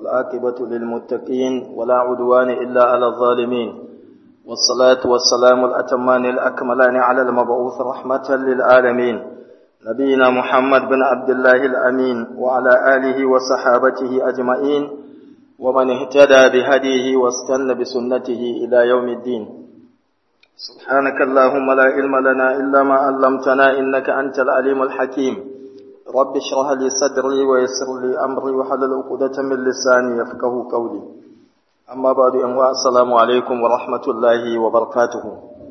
والعاقبة للمتقين ولا عدوان إلا على الظالمين والصلاة والسلام الأتمان الأكملان على المبعوث رحمة للعالمين نبينا محمد بن عبد الله الأمين وعلى آله وصحابته أجمعين ومن اهتدى بهديه واستنى بسنته إلى يوم الدين سبحانك اللهم لا علم لنا إلا ما علمتنا إنك أنت العليم الحكيم رب اشرح لي صدري ويسر لي أمري وحلل عقدة من لساني يفقه قولي أما بعد أن السلام عليكم ورحمة الله وبركاته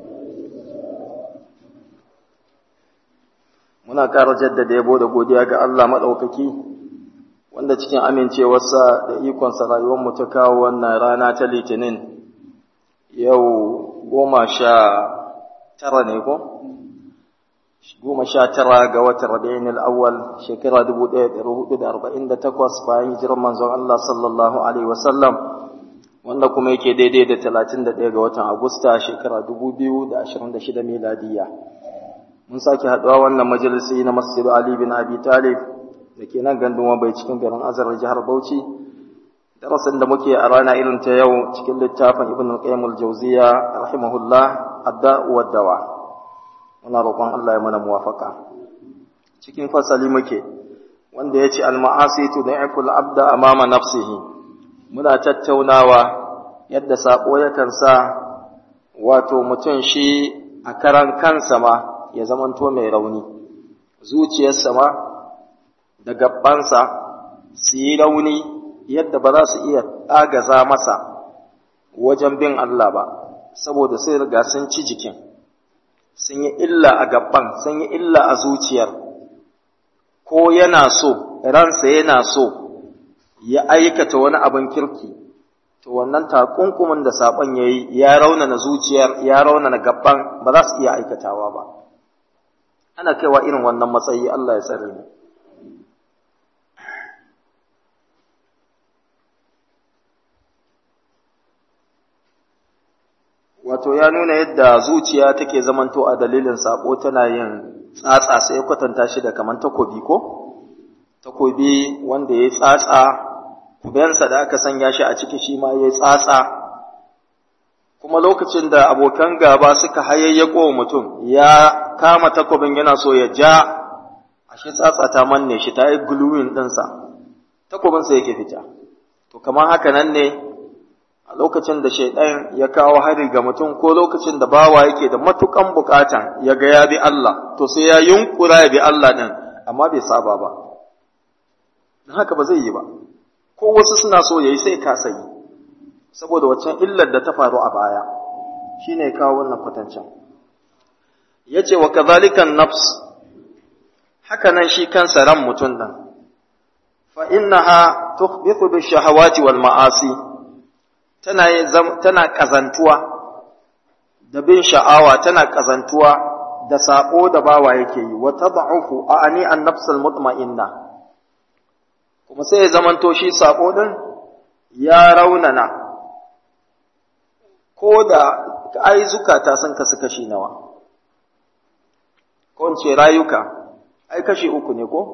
muna ƙara jaddada yabo da godiya ga Allah maɗaukaki wanda cikin amincewarsa da ikonsa rayuwarmu ta kawo wannan rana ta litinin yau goma sha tara ne ko? goma sha tara ga watan rabi'in al'awwal shekara dubu ɗaya da hudu da arba'in da takwas bayan hijirar manzon Allah sallallahu alaihi wasallam wanda kuma yake daidai da talatin da ɗaya ga watan agusta shekara dubu biyu da ashirin da shida miladiyya mun sake haɗuwa wannan majalisi na masjidu ali bin abi talib da ke nan gandun bai cikin garin azar jihar bauchi darasin da muke a rana irin ta yau cikin littafin ibn al-qayyim al-jawziya rahimahullah adda wa dawa muna roƙon Allah ya mana muwafaka cikin fasali muke wanda yace al-ma'asi tud'ifu al-abda amama nafsihi muna tattaunawa yadda sako yakan sa wato mutum shi a karan kansa ma ya zamanto mai rauni zuciyarsa ma da gabbansa su yi rauni yadda ba za su iya ɗagaza masa wajen bin Allah ba, saboda sai riga sun ci jikin, sun yi illa a gaban, sun yi illa a zuciyar, ko yana so, ransa yana so ya aikata wani abin kirki, to wannan takunkumin da saɓon ya yi ya raunana zuciyar, ya raunana gaban ba za su iya aikatawa ba. Ana kaiwa irin wannan matsayi Allah ya tsare mu. wato ya nuna yadda zuciya take zamanto a dalilin sabo tana yin tsatsa sai ya kwatanta shi da kaman takobi ko takobi wanda ya tsatsa kubensa da aka sanya shi a ciki shi ma ya tsatsa kuma lokacin da abokan gaba suka hayayyako mutum ya kama takobin yana so ya ja ashe tsatsa ta manne shi ta yi gluing ɗinsa takobinsa yake fita to kamar haka nan ne a lokacin da shaidan ya kawo hari ga mutum ko lokacin da bawa yake da matukan bukatan ya ga ya bi Allah to sai ya yunkura ya bi Allah din amma bai saba ba don haka ba zai yi ba ko wasu suna so yayi sai ka sayi saboda waccan illar da ta faru a baya shine ya kawo wannan kwatancin yace wa kadhalika nafs haka nan shi kansa ran mutum din fa innaha tukhbitu bi shahawati wal ma'asi tana tana kazantuwa da bin sha'awa tana kazantuwa da sako da bawa yake yi wa tad'ufu ani an nafsul mutma'inna kuma sai ya zamanto shi sako din ya raunana ko da ai zukata sun kasu kashi nawa ko in ce rayuka ai kashi uku ne ko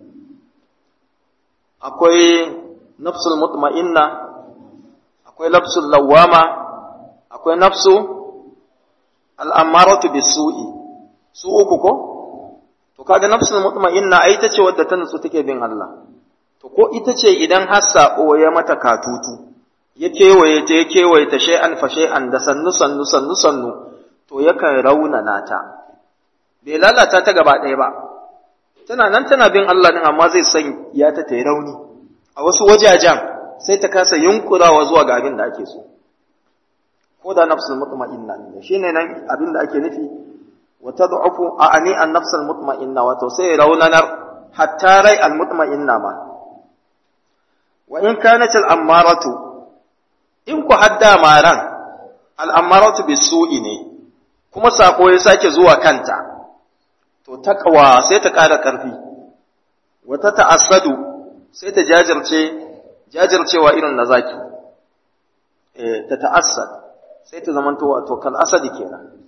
akwai nafsul mutma'inna akwai nafsul lawama akwai nafsu al'amaratu bisu'i su uku ko to kaga nafsul mutma'inna ai ita ce wadda ta nutsu take bin Allah to ko ita ce idan har sako ya mata katutu ya kewaye ta ya kewaye ta shay'an fa shay'an da sannu sannu sannu sannu to yakan raunana ta bai lalata ta gaba ɗaya ba tana nan tana bin Allah din amma zai san ya ta tayi rauni a wasu wajajen sai ta kasa yunkurawa zuwa ga abin da ake so ko da nafsul mutma'inna ne shine nan abin da ake nufi wa tad'ufu a'ani an nafsul mutma'inna wato sai raunanar hatta rai al mutma'inna ma wa in kanat al ammaratu in ku hadda maran al ammaratu bisu'i ne kuma sako ya sake zuwa kanta to taqwa sai ta ƙara ƙarfi wata ta'assadu sai ta jajirce jajircewa irin na zaki eh ta ta'assad sai ta zamanto wato kal asadi kenan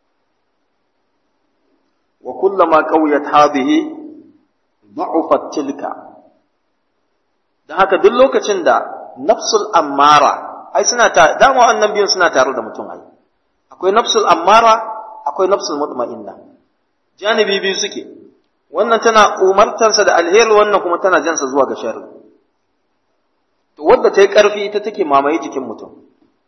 wa kullama qawiyat hadhihi da'ufat tilka dan haka duk lokacin da nafsul ammara ai suna ta dama wannan biyun suna tare da mutum ai akwai nafsul ammara akwai nafsul mutma'inna janibi biyu suke wannan tana umartansa da alheri wannan kuma tana jansa zuwa ga sharri to wadda ta yi ƙarfi ita take mamaye jikin mutum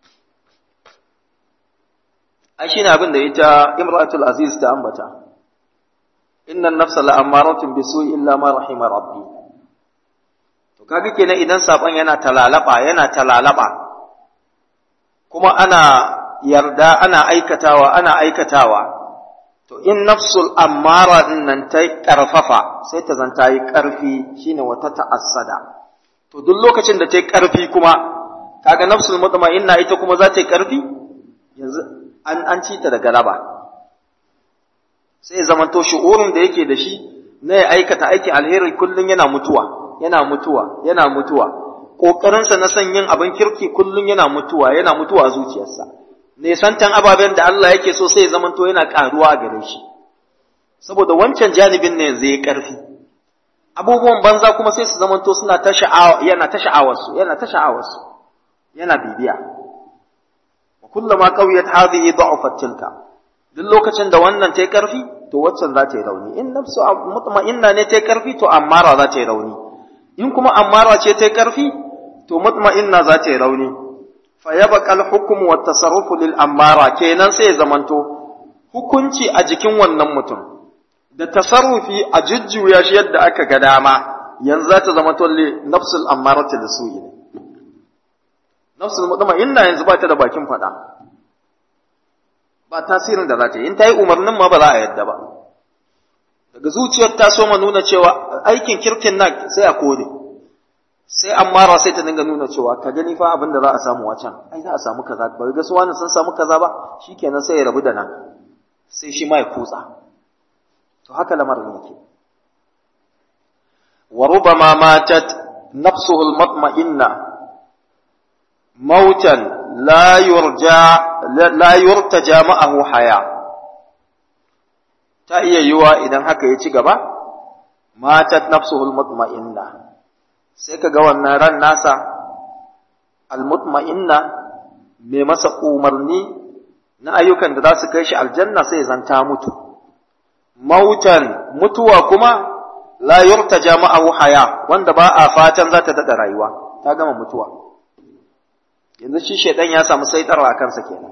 ai shine abin da ita imratul aziz ta ambata innan nafsa la'ammaratun bisu'i illa ma rahima rabbi to kaga kenan idan saban yana talalaba yana talalaba kuma ana yarda ana aikatawa ana aikatawa to in nafsul ammara din nan ta karfafa sai ta zanta yi karfi shine wata ta'assada to duk lokacin da ta yi karfi kuma kaga nafsul mutma'inna ita kuma za ta yi karfi yanzu an an ci ta da galaba sai zamanto shi'urin da yake da shi na ya aikata aikin alheri kullum yana mutuwa yana mutuwa yana mutuwa ƙoƙarinsa na son yin abin kirki kullum yana mutuwa yana mutuwa a zuciyarsa nesantan ababen da Allah yake so sai ya zamanto yana ƙaruwa a gare shi saboda wancan janibin ne yanzu ya ƙarfi abubuwan banza kuma sai su zamanto suna ta sha'awa yana ta sha'awarsu yana ta sha'awarsu yana bibiya kullama qawiyat hadhihi da'afat tilka duk lokacin da wannan ta yi ƙarfi to waccan za ta yi rauni in nafsu mutma'inna ne ta yi ƙarfi to ammara za ta yi rauni in kuma ammara ce ta yi ƙarfi to mutma'inna za ta yi rauni fa yabqa al-hukmu wa tasarrufu lil ammara kenan sai ya zamanto hukunci a jikin wannan mutum da tasarrufi a jujjuya shi yadda aka ga dama yanzu za ta zama tolle nafsul ammarati lisu'i ne nafsul mutma'inna yanzu ba ta da bakin faɗa ba tasirin da za ta yi in ta yi umarnin ma ba za a yadda ba daga zuciyar ta so ma nuna cewa aikin kirkin nan sai a kone sai an mara sai ta dinga nuna cewa ka gani fa abin da za a samu wacan ai za a samu kaza ba ga su wani sun samu kaza ba shikenan sai ya rabu da nan sai shi ma ya kutsa to haka lamarin yake wa rubama matat nafsuhu al-mutma'inna mautan la yurja la yurtaja ma'ahu haya ta iya yiwa idan haka ya ci gaba matat nafsuhu almutma'inna sai ka ga wannan ran nasa almutma'inna mai masa umarni na ayyukan da za su kai shi aljanna sai zanta mutu mautan mutuwa kuma la yurtaja ma'ahu haya wanda ba a fatan za ta daɗa rayuwa ta gama mutuwa yanzu shi shaidan ya samu saitarwa a kansa kenan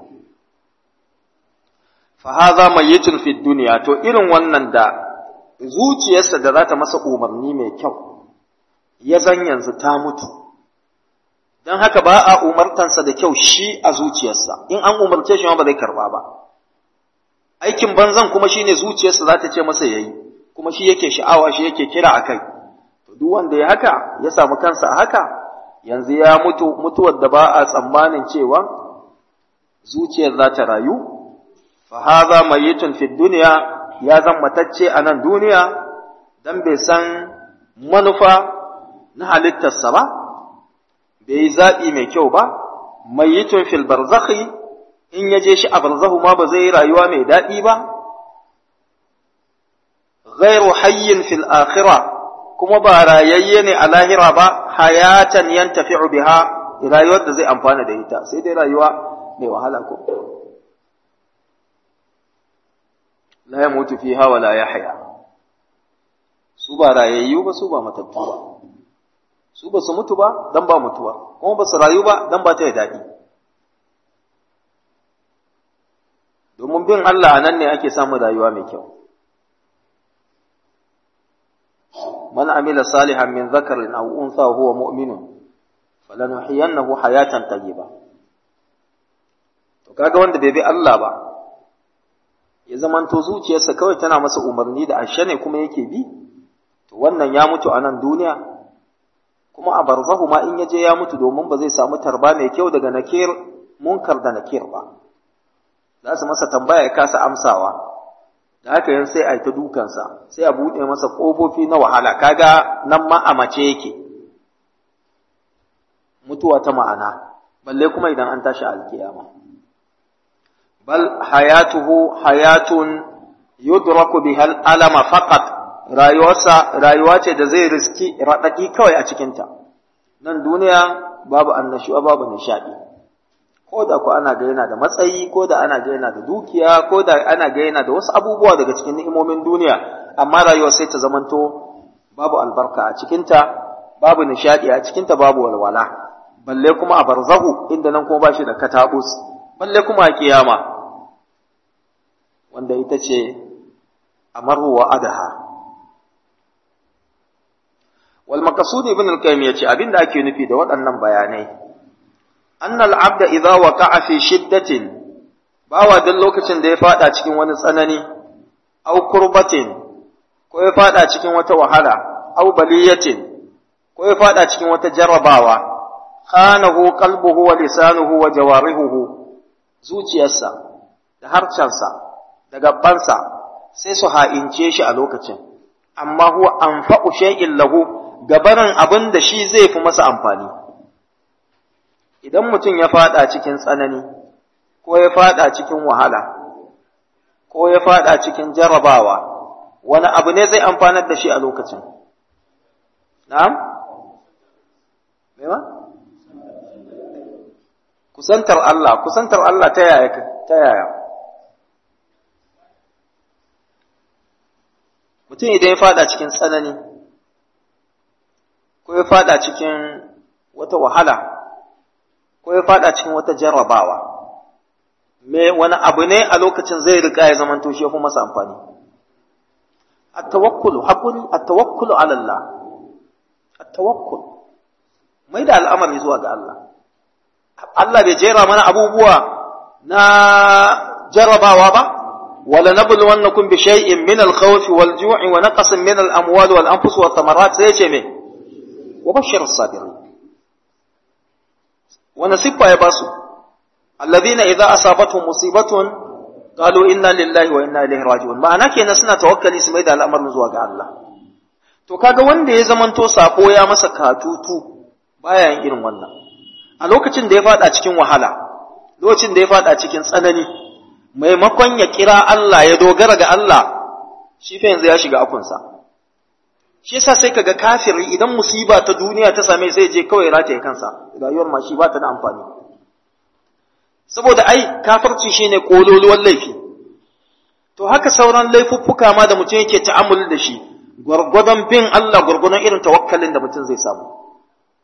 fa hadha mayyitun fi dunya to irin wannan da zuciyarsa da za ta masa umarni mai kyau ya zan yanzu ta mutu dan haka ba a umartansa da kyau shi a zuciyarsa in an umarce shi ma ba zai karba ba aikin banzan kuma shine zuciyarsa za ta ce masa yayi kuma shi yake sha'awa shi yake kira akai to duk wanda ya haka ya samu kansa a haka yanzu ya mutu mutuwar da ba a tsammanin cewa zuciyar za ta rayu fa hadha mayyitun fi dunya ya zan matacce a nan duniya dan bai san manufa na halittarsa ba bai yi zaɓi mai kyau ba mayyitun fil barzakhi in ya je shi a barzahu ma ba zai yi rayuwa mai daɗi ba ghairu hayyin fil akhirah kuma ba rayayye ne a lahira ba hayatan yantafi'u biha rayuwar da zai amfana da ita sai dai rayuwa mai wahala ko la yamutu fiha wa la yahya su ba rayayyu ba su ba matattu ba su ba su mutu ba dan ba mutuwa kuma ba su rayu ba dan ba ta da daɗi domin bin Allah nan ne ake samun rayuwa mai kyau من عمل صالحا من ذكر أو أنثى وهو مؤمن فلنحيينه حياة طيبة to kaga wanda bai bi Allah ba ya zamanto zuciyarsa kawai tana masa umarni da ashe ne kuma yake bi to wannan ya mutu a nan duniya kuma a barzahu ma in yaje ya mutu domin ba zai samu tarba mai kyau daga nakir munkar da nakir ba za su masa tambaya ya kasa amsawa da haka yin sai a yi ta dukansa sai a buɗe masa ƙofofi na wahala kaga nan ma a mace yake mutuwa ta ma'ana balle kuma idan an tashi alkiyama bal hayatuhu hayatun yudraku biha alama faqat rayuwarsa rayuwa ce da zai riski raɗaɗi kawai a cikinta nan duniya babu annashuwa babu nishadi ko da ko ana ga yana da matsayi ko da ana ga yana da dukiya ko da ana ga yana da wasu abubuwa daga cikin ni'imomin duniya amma rayuwar sai ta zamanto babu albarka a cikinta babu nishadi a cikinta babu walwala balle kuma a barzahu inda nan kuma ba shi da katabus balle kuma a kiyama wanda ita ce amaru wa adaha wal maqsud ibn al-qayyim yace abinda ake nufi da waɗannan bayanai anna al-abda idza waqa'a fi shiddatin bawa duk lokacin da ya fada cikin wani tsanani aw kurbatin ko ya fada cikin wata wahala aw baliyatin ko ya fada cikin wata jarrabawa khanahu qalbuhu wa lisanuhu wa jawarihuhu zuciyarsa da harcansa da gabansa sai su ha'ince shi a lokacin amma huwa anfa'u shay'in lahu gabaran abin da shi zai fi masa amfani idan mutum ya fada cikin tsanani ko ya fada cikin wahala ko ya fada cikin jarrabawa wani abu ne zai amfanar da shi a lokacin na'am me ba kusantar Allah kusantar Allah ta yaya ta yaya mutum idan ya fada cikin tsanani ko ya fada cikin wata wahala ko ya fada cikin wata jarrabawa me wani abu ne a lokacin zai rika ya zama to shi ya fi masa amfani at-tawakkulu hakuri at-tawakkulu ala Allah at-tawakkul mai da al'amari zuwa ga Allah Allah bai jera mana abubuwa na jarrabawa ba wala nabluwannakum bi shay'in min al-khawf wal-ju'i wa naqsin min al-amwali wal-anfus wath-thamarat sai ce me wa bashir as-sabirin wa nasibba ya basu alladhina idza asabatuhum musibatun qalu inna lillahi wa inna ilaihi raji'un ma'ana kenan suna tawakkali su mai da al'amarin zuwa ga Allah to kaga wanda ya zamanto sako ya masa katutu baya yin irin wannan a lokacin da ya fada cikin wahala lokacin da ya fada cikin tsanani maimakon ya kira Allah ya dogara ga Allah shi fa yanzu ya shiga akunsa shi yasa sai kaga kafiri idan musiba ta duniya ta same sai je kawai rataye kansa rayuwar ma shi ba ta da amfani saboda ai kafirci shine kololuwan laifi to haka sauran laifuffuka ma da mutum yake ta'ammuli da shi gwargwadon bin Allah gwargwadon irin tawakkalin da mutum zai samu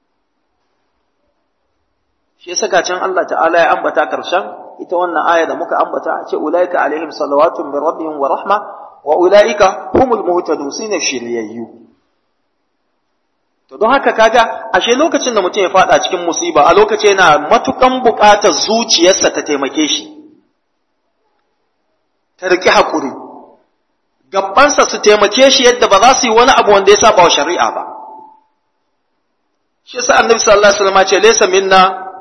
shi yasa can Allah ta'ala ya ambata karshen ita wannan aya da muka ambata a ce ulaika alaihim salawatun min rabbihim wa rahma wa ulaika humul muhtadun sune shiryayyu to don haka kaga ashe lokacin da mutum ya fada cikin musiba a lokacin yana matukan buƙatar zuciyarsa ta taimake shi ta riƙi haƙuri gabansa su taimake shi yadda ba za su yi wani abu wanda ya saba wa shari'a ba shi yasa annabi sallallahu alaihi wasallam ce laysa minna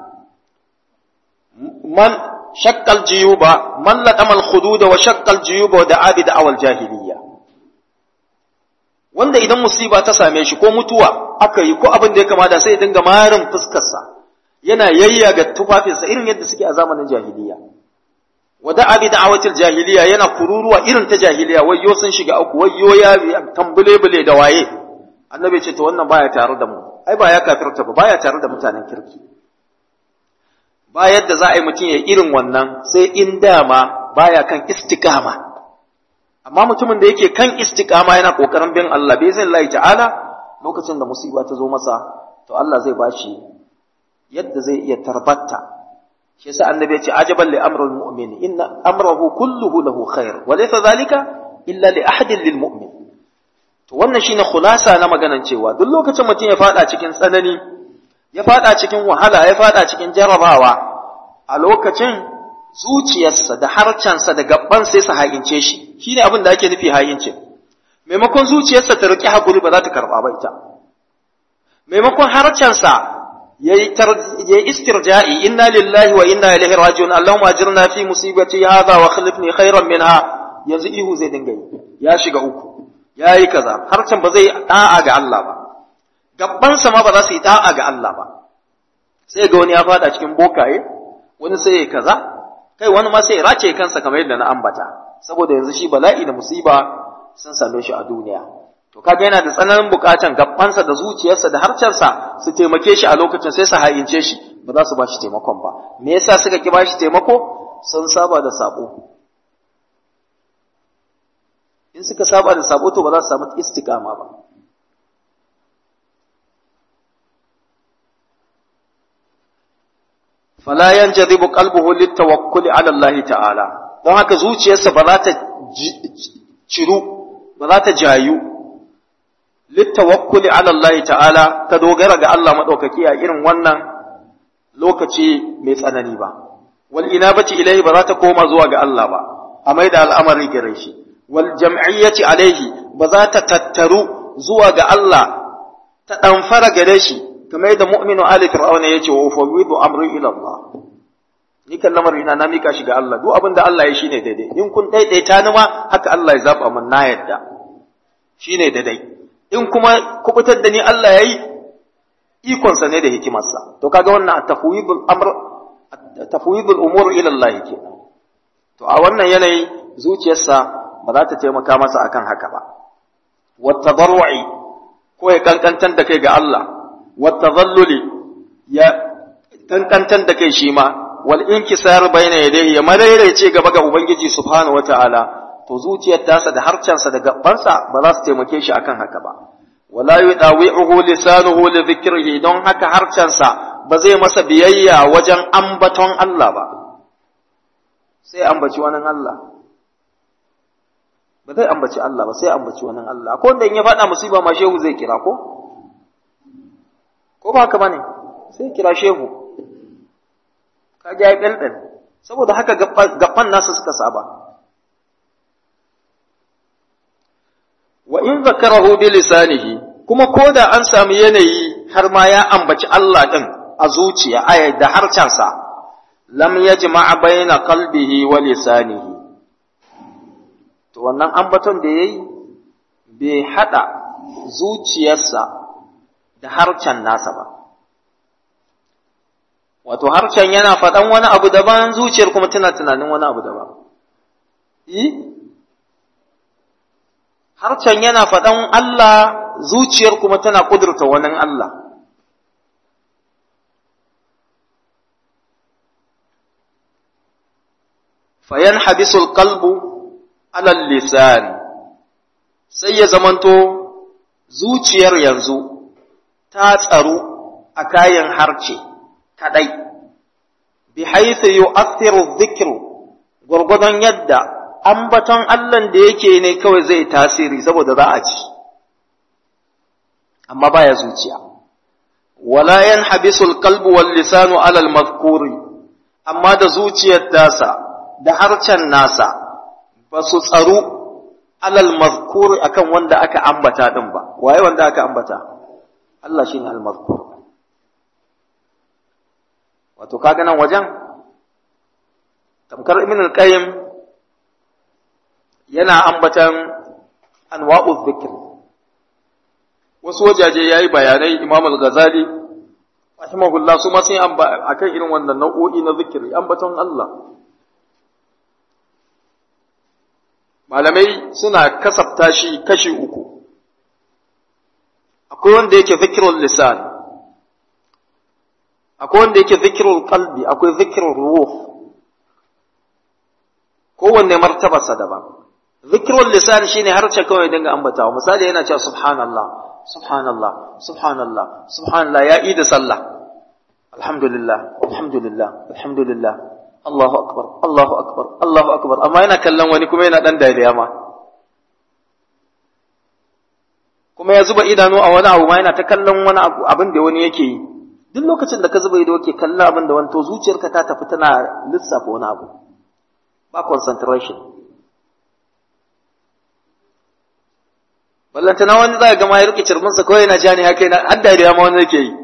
man shakkal jiyuba man laqamal khududa wa shakkal jiyuba wa da'a bi da'awal jahiliyya wanda idan musiba ta same shi ko mutuwa aka yi ko abin da ya kamata sai ya dinga marin fuskarsa yana yayyaga tufafinsa irin yadda suke a zamanin jahiliya wa da'a bi da'awatil jahiliya yana kururuwa irin ta jahiliya wayyo sun shiga uku wayyo ya tambule bule da waye annabi ce to wannan baya tare da mu ai ba ya kafirta ba baya tare da mutanen kirki ba yadda za a yi mutum ya irin wannan sai in dama baya kan istiqama amma mutumin da yake kan istiqama yana kokarin bin Allah bai zai Allah ta'ala lokacin da musiba ta zo masa to Allah zai bashi yadda zai iya tarbatta shi yasa annabi ya ce ajaban li amrul mu'min inna amrahu kulluhu lahu khair wa laysa zalika illa li ahadin lil mu'min to wannan shine khulasa na maganan cewa duk lokacin mutum ya fada cikin tsanani ya fada cikin wahala ya fada cikin jarabawa a lokacin zuciyarsa da harcansa da gaban sai su hayince shi shine abin da ake nufi hayince maimakon zuciyarsa ta riƙe hakuri ba za ta karɓa ba ita maimakon harcansa yayi yayi istirja'i inna lillahi wa inna ilaihi raji'un allahumma ajirna fi musibati hadha wa khlifni khairan minha yanzu ihu zai dinga yi ya shiga uku yayi kaza harcan ba zai da'a ga Allah ba gabbansa ma ba za su yi da'a ga Allah ba sai ga wani ya fada cikin bokaye wani sai ya kaza kai wani ma sai ya race kansa kamar yadda na ambata saboda yanzu shi bala'i da musiba sun same shi a duniya to kaga yana da tsananin bukatan gabansa da zuciyarsa da harcensa su taimake shi a lokacin sai su hayince shi ba za su ba shi taimakon ba me yasa suka ki ba shi taimako sun saba da sabo in suka saba da sabo to ba za su samu istiqama ba fala yanjadibu qalbuhu litawakkuli ala Allah ta'ala don haka zuciyarsa ba za ta ciru ba za ta jayu littawakkuli ala Allah ta'ala ta dogara ga Allah madaukaki a irin wannan lokaci mai tsanani ba wal inabati ilaihi ba za ta koma zuwa ga Allah ba a mai da al'amari gare shi wal jam'iyyati alaihi ba za ta tattaru zuwa ga Allah ta ɗamfara gare shi kamar yadda mu'minu ali fir'auna yace wa ufawwidu amri ila Allah ni kan lamarin na na mika shi ga Allah duk abin da Allah ya shine daidai in kun daidaita ni ma haka Allah ya zaba mun na yadda shine daidai in kuma kubutar da ni Allah yayi ikon sa ne da hikimarsa to kaga wannan tafwidul amr tafwidul umur ila Allah kenan to a wannan yanayi zuciyarsa ba za ta taimaka masa akan haka ba wa tadarru'i ko ya kankantar da kai ga Allah والتظلل ya kankantar da kai shi ma wal inkisar bayna yadayhi ya ce gaba ga ubangiji subhanahu wataala to zuciyar tasa da harcansa da gabansa ba za su taimake shi akan haka ba wala yudawi'uhu lisanuhu li dhikrihi don haka harcansa ba zai masa biyayya wajen ambaton Allah ba sai ambaci wani Allah ba zai ambaci Allah ba sai ambaci wani Allah ko wanda in ya faɗa musiba ma shehu zai kira ko ko ba haka bane sai kira shehu ka ga ya ɗanɗan saboda haka gaban nasu suka saba wa in zakarahu bi lisanihi kuma ko da an sami yanayi har ma ya ambaci Allah din a zuciya aya da harcansa lam yajma' baina qalbihi wa lisanihi to wannan ambaton da yayi bai hada zuciyarsa da harcen nasa ba. Wato, harcen yana faɗan wani abu daban zuciyar kuma tana tunanin wani abu daban. Yi? Harcen yana faɗan Allah zuciyar kuma tana ƙudurta wani Allah. Fayan habisul kalbu alal lisan sai ya zamanto zuciyar yanzu ta tsaru a kayan harce kadai bi haithu yu'athiru dhikru gurgudan yadda ambaton Allah da yake ne kawai zai tasiri saboda za a ci amma baya zuciya wala yanhabisul qalbu wal lisanu ala al mazkuri amma da zuciyar tasa da harcen nasa ba su tsaru alal mazkuri akan wanda aka ambata din ba waye wanda aka ambata Allah shine al-mazkur wato kaga nan wajen tamkar ibn al-qayyim yana ambatan anwa'u dhikr wasu wajaje yayi bayanai imam al-ghazali rahimahullah su ma sai akan irin wannan nau'o'i na zikiri ambaton Allah malamai suna kasafta shi kashi uku akwai wanda yake zikirul lisan akwai wanda yake zikirul qalbi akwai zikirul ruh kowanne martabarsa daban zikirul lisan shine harce kawai dinga ambatawa misali yana cewa subhanallah subhanallah subhanallah subhanallah ya yi da sallah alhamdulillah alhamdulillah alhamdulillah Allahu akbar Allahu akbar Allahu akbar amma yana kallon wani kuma yana dan dariya ma kuma ya zuba idanu a wani abu ma yana ta kallon wani abu abin da wani yake yi duk lokacin da ka zuba ido ke kallon abin da wani to zuciyarka ta tafi tana lissafa wani abu ba concentration ballanta na wani za ga ma ya rike cirbinsa kawai yana ja ne haka yana har dariya ma wani yake yi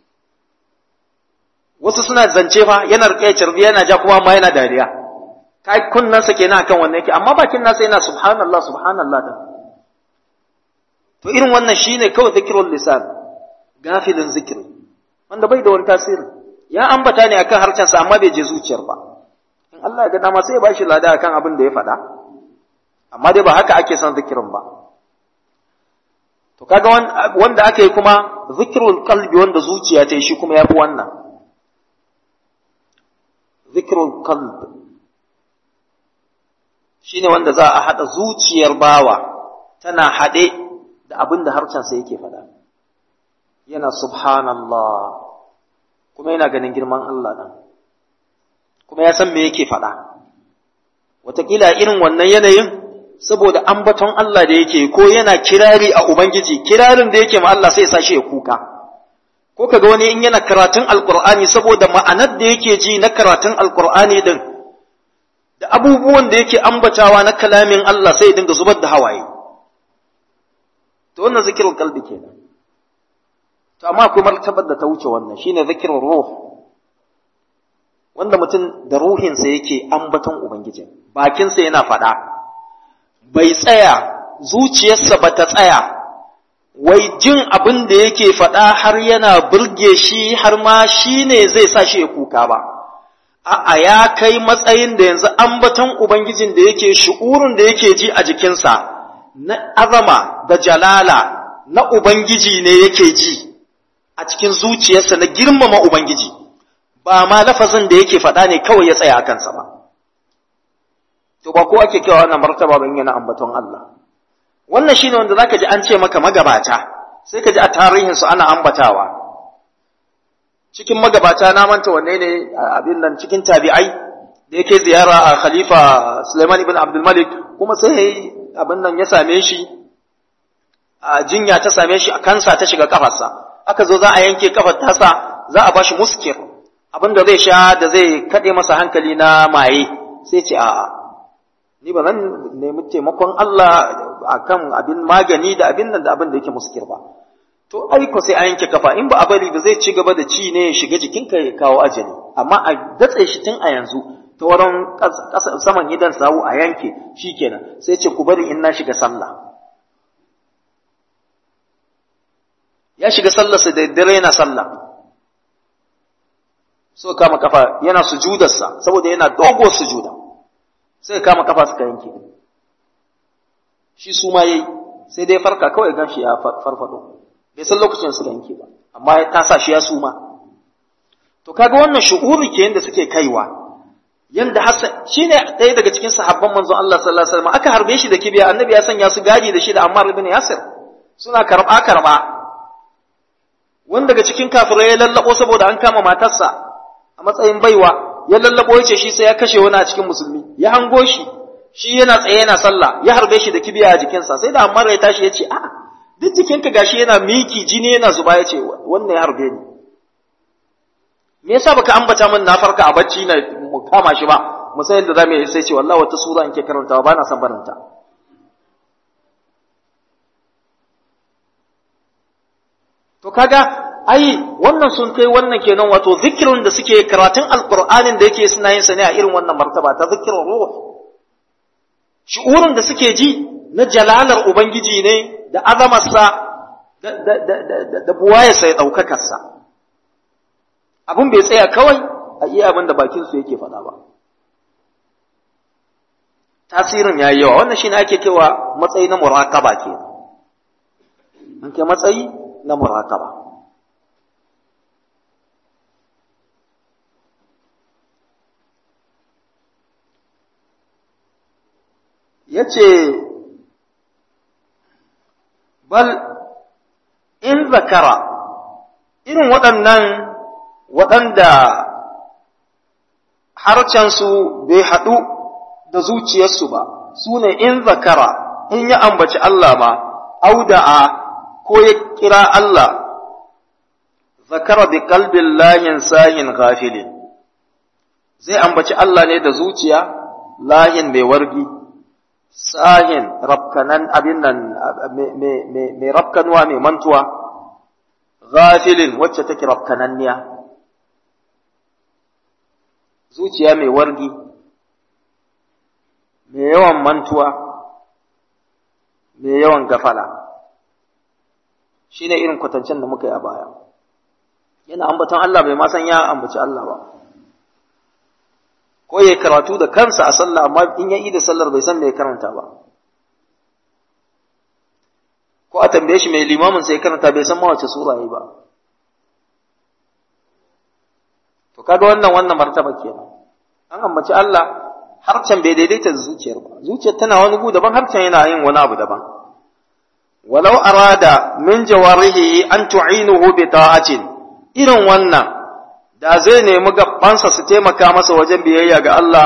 wasu suna zance fa yana rike cirbi yana ja kuma ma yana dariya kai kunnansa kenan akan wannan yake amma bakin nasa yana subhanallah subhanallah ta to irin wannan shine kawai zikirul lisan gafilin zikiri wanda bai da wani tasiri ya ambata ne akan harcensa amma bai je zuciyar ba in Allah ya ga dama sai ya bashi lada akan abin da ya faɗa amma dai ba haka ake son zikirin ba to kaga wanda aka yi kuma zikirul qalbi wanda zuciya ta yi shi kuma yafi wannan zikirul qalb shine wanda za a hada zuciyar bawa tana hade da abin da harcensa yake faɗa yana subhanallah kuma yana ganin girman Allah nan kuma ya san me yake faɗa wataƙila irin wannan yanayin saboda ambaton Allah da yake ko yana kirari a Ubangiji kirarin da yake ma Allah sai sa shi ya kuka ko kaga wani in yana karatun alkur'ani saboda ma'anar da yake ji na karatun alkur'ani din da abubuwan da yake ambatawa na kalamin Allah sai ya dinga zubar da hawaye to wannan zikirin kalbi kenan to amma akwai martabar da ta wuce wannan shine zikirin ruh wanda mutum da ruhinsa yake ambaton ubangiji bakinsa yana faɗa bai tsaya zuciyarsa ba ta tsaya wai jin abin da yake faɗa har yana burge shi har ma shi ne zai sa shi ya kuka ba a'a ya kai matsayin da yanzu ambaton ubangijin da yake shi'urin da yake ji a jikinsa na azama da jalala na ubangiji ne yake ji a cikin zuciyarsa na girmama ubangiji ba ma lafazin da yake faɗa ne kawai ya tsaya a kansa ba to ba ko ake kewa wannan martaba ban yana ambaton Allah wannan shine wanda zaka ji an ce maka magabata sai ka ji a tarihin su ana ambatawa cikin magabata na manta wanne ne abin nan cikin tabi'ai da yake ziyara a khalifa Sulaiman ibn Abdul Malik kuma sai abin nan ya same shi a jinya ta same shi a kansa ta shiga kafarsa aka zo za a yanke kafar tasa za a bashi muskir abin da zai sha da zai kaɗe masa hankali na maye sai ce a'a ni ba zan nemi taimakon Allah akan abin magani da abin nan da abin da yake muskir ba to aiko sai a yanke kafa in ba a bari ba zai ci gaba da ci ne ya shiga jikinka ya kawo ajali amma a datse shi tun a yanzu ta wurin saman gidan sawu a yanke shikenan sai ce ku bari in na shiga sallah ya shiga sallarsa da dare yana sallah so kama kafa yana sujudarsa saboda yana dogo sujuda sai kama kafa suka yanke shi su ma yayi sai dai farka kawai gan shi ya farfado bai san lokacin suka yanke ba amma ya tasa shi ya suma to kaga wannan shu'uri ke yanda suke kaiwa yanda Hassan shine ɗaya daga cikin sahabban manzon Allah sallallahu alaihi wasallam aka harbe shi da kibiya annabi ya sanya su gadi da shi da Ammar ibn Yasir suna karba karba wanda daga cikin kafirai ya lallabo saboda an kama matarsa a matsayin baiwa ya lallabo ya ce shi sai ya kashe wani a cikin musulmi ya hango shi shi yana tsaye yana sallah ya harbe shi da kibiya a jikinsa sai da Ammar ya tashi ya ce a'a duk jikinka gashi yana miki jini yana zuba ya ce wannan ya harbe ni me yasa baka ambata min na farka a bacci na mu kama shi ba mu san yadda zamu yi sai ce wallahi wata sura in ke karantawa ba na son barinta to kaga ai wannan sun kai wannan kenan wato zikirin da suke karatun alqur'anin da yake suna yin sa ne a irin wannan martaba ta zikirin ruh shi'urin da suke ji na jalalar ubangiji ne da azamarsa da da da da da buwayarsa ya ɗaukakarsa abin bai tsaya kawai a iya abin da bakinsu yake faɗa ba tasirin ya yi yawa wannan shi ne ake kewa matsayi na muraƙaba ke an ke matsayi na muraƙaba ya ce bal in zakara irin waɗannan waɗanda harcensu bai haɗu da zuciyarsu ba su ne in zakara in ya ambaci Allah ma auda'a ko ya kira Allah zakara bi kalbin layin sayin gafilin zai ambaci Allah ne da zuciya layin mai wargi sahin rafkanan abin nan mai rafkanuwa mai mantuwa ghafilin wacce take rafkananniya zuciya mai wargi mai yawan mantuwa mai yawan gafala shi ne irin kwatancen da muka yi a baya yana ambaton Allah bai ma san ya ambaci Allah ba ko ya karatu da kansa a sallah amma in ya yi da sallar bai san me ya karanta ba ko a tambaye shi mai limamin sai karanta bai san ma wace sura yayi ba to kaga wannan wannan martaba kenan an ambaci Allah harcen bai daidaita da zuciyar ba zuciyar tana wani gu daban harcen yana yin wani abu daban walau arada min jawarihi an tu'inuhu bi ta'atin irin wannan da zai nemi gabansa su taimaka masa wajen biyayya ga Allah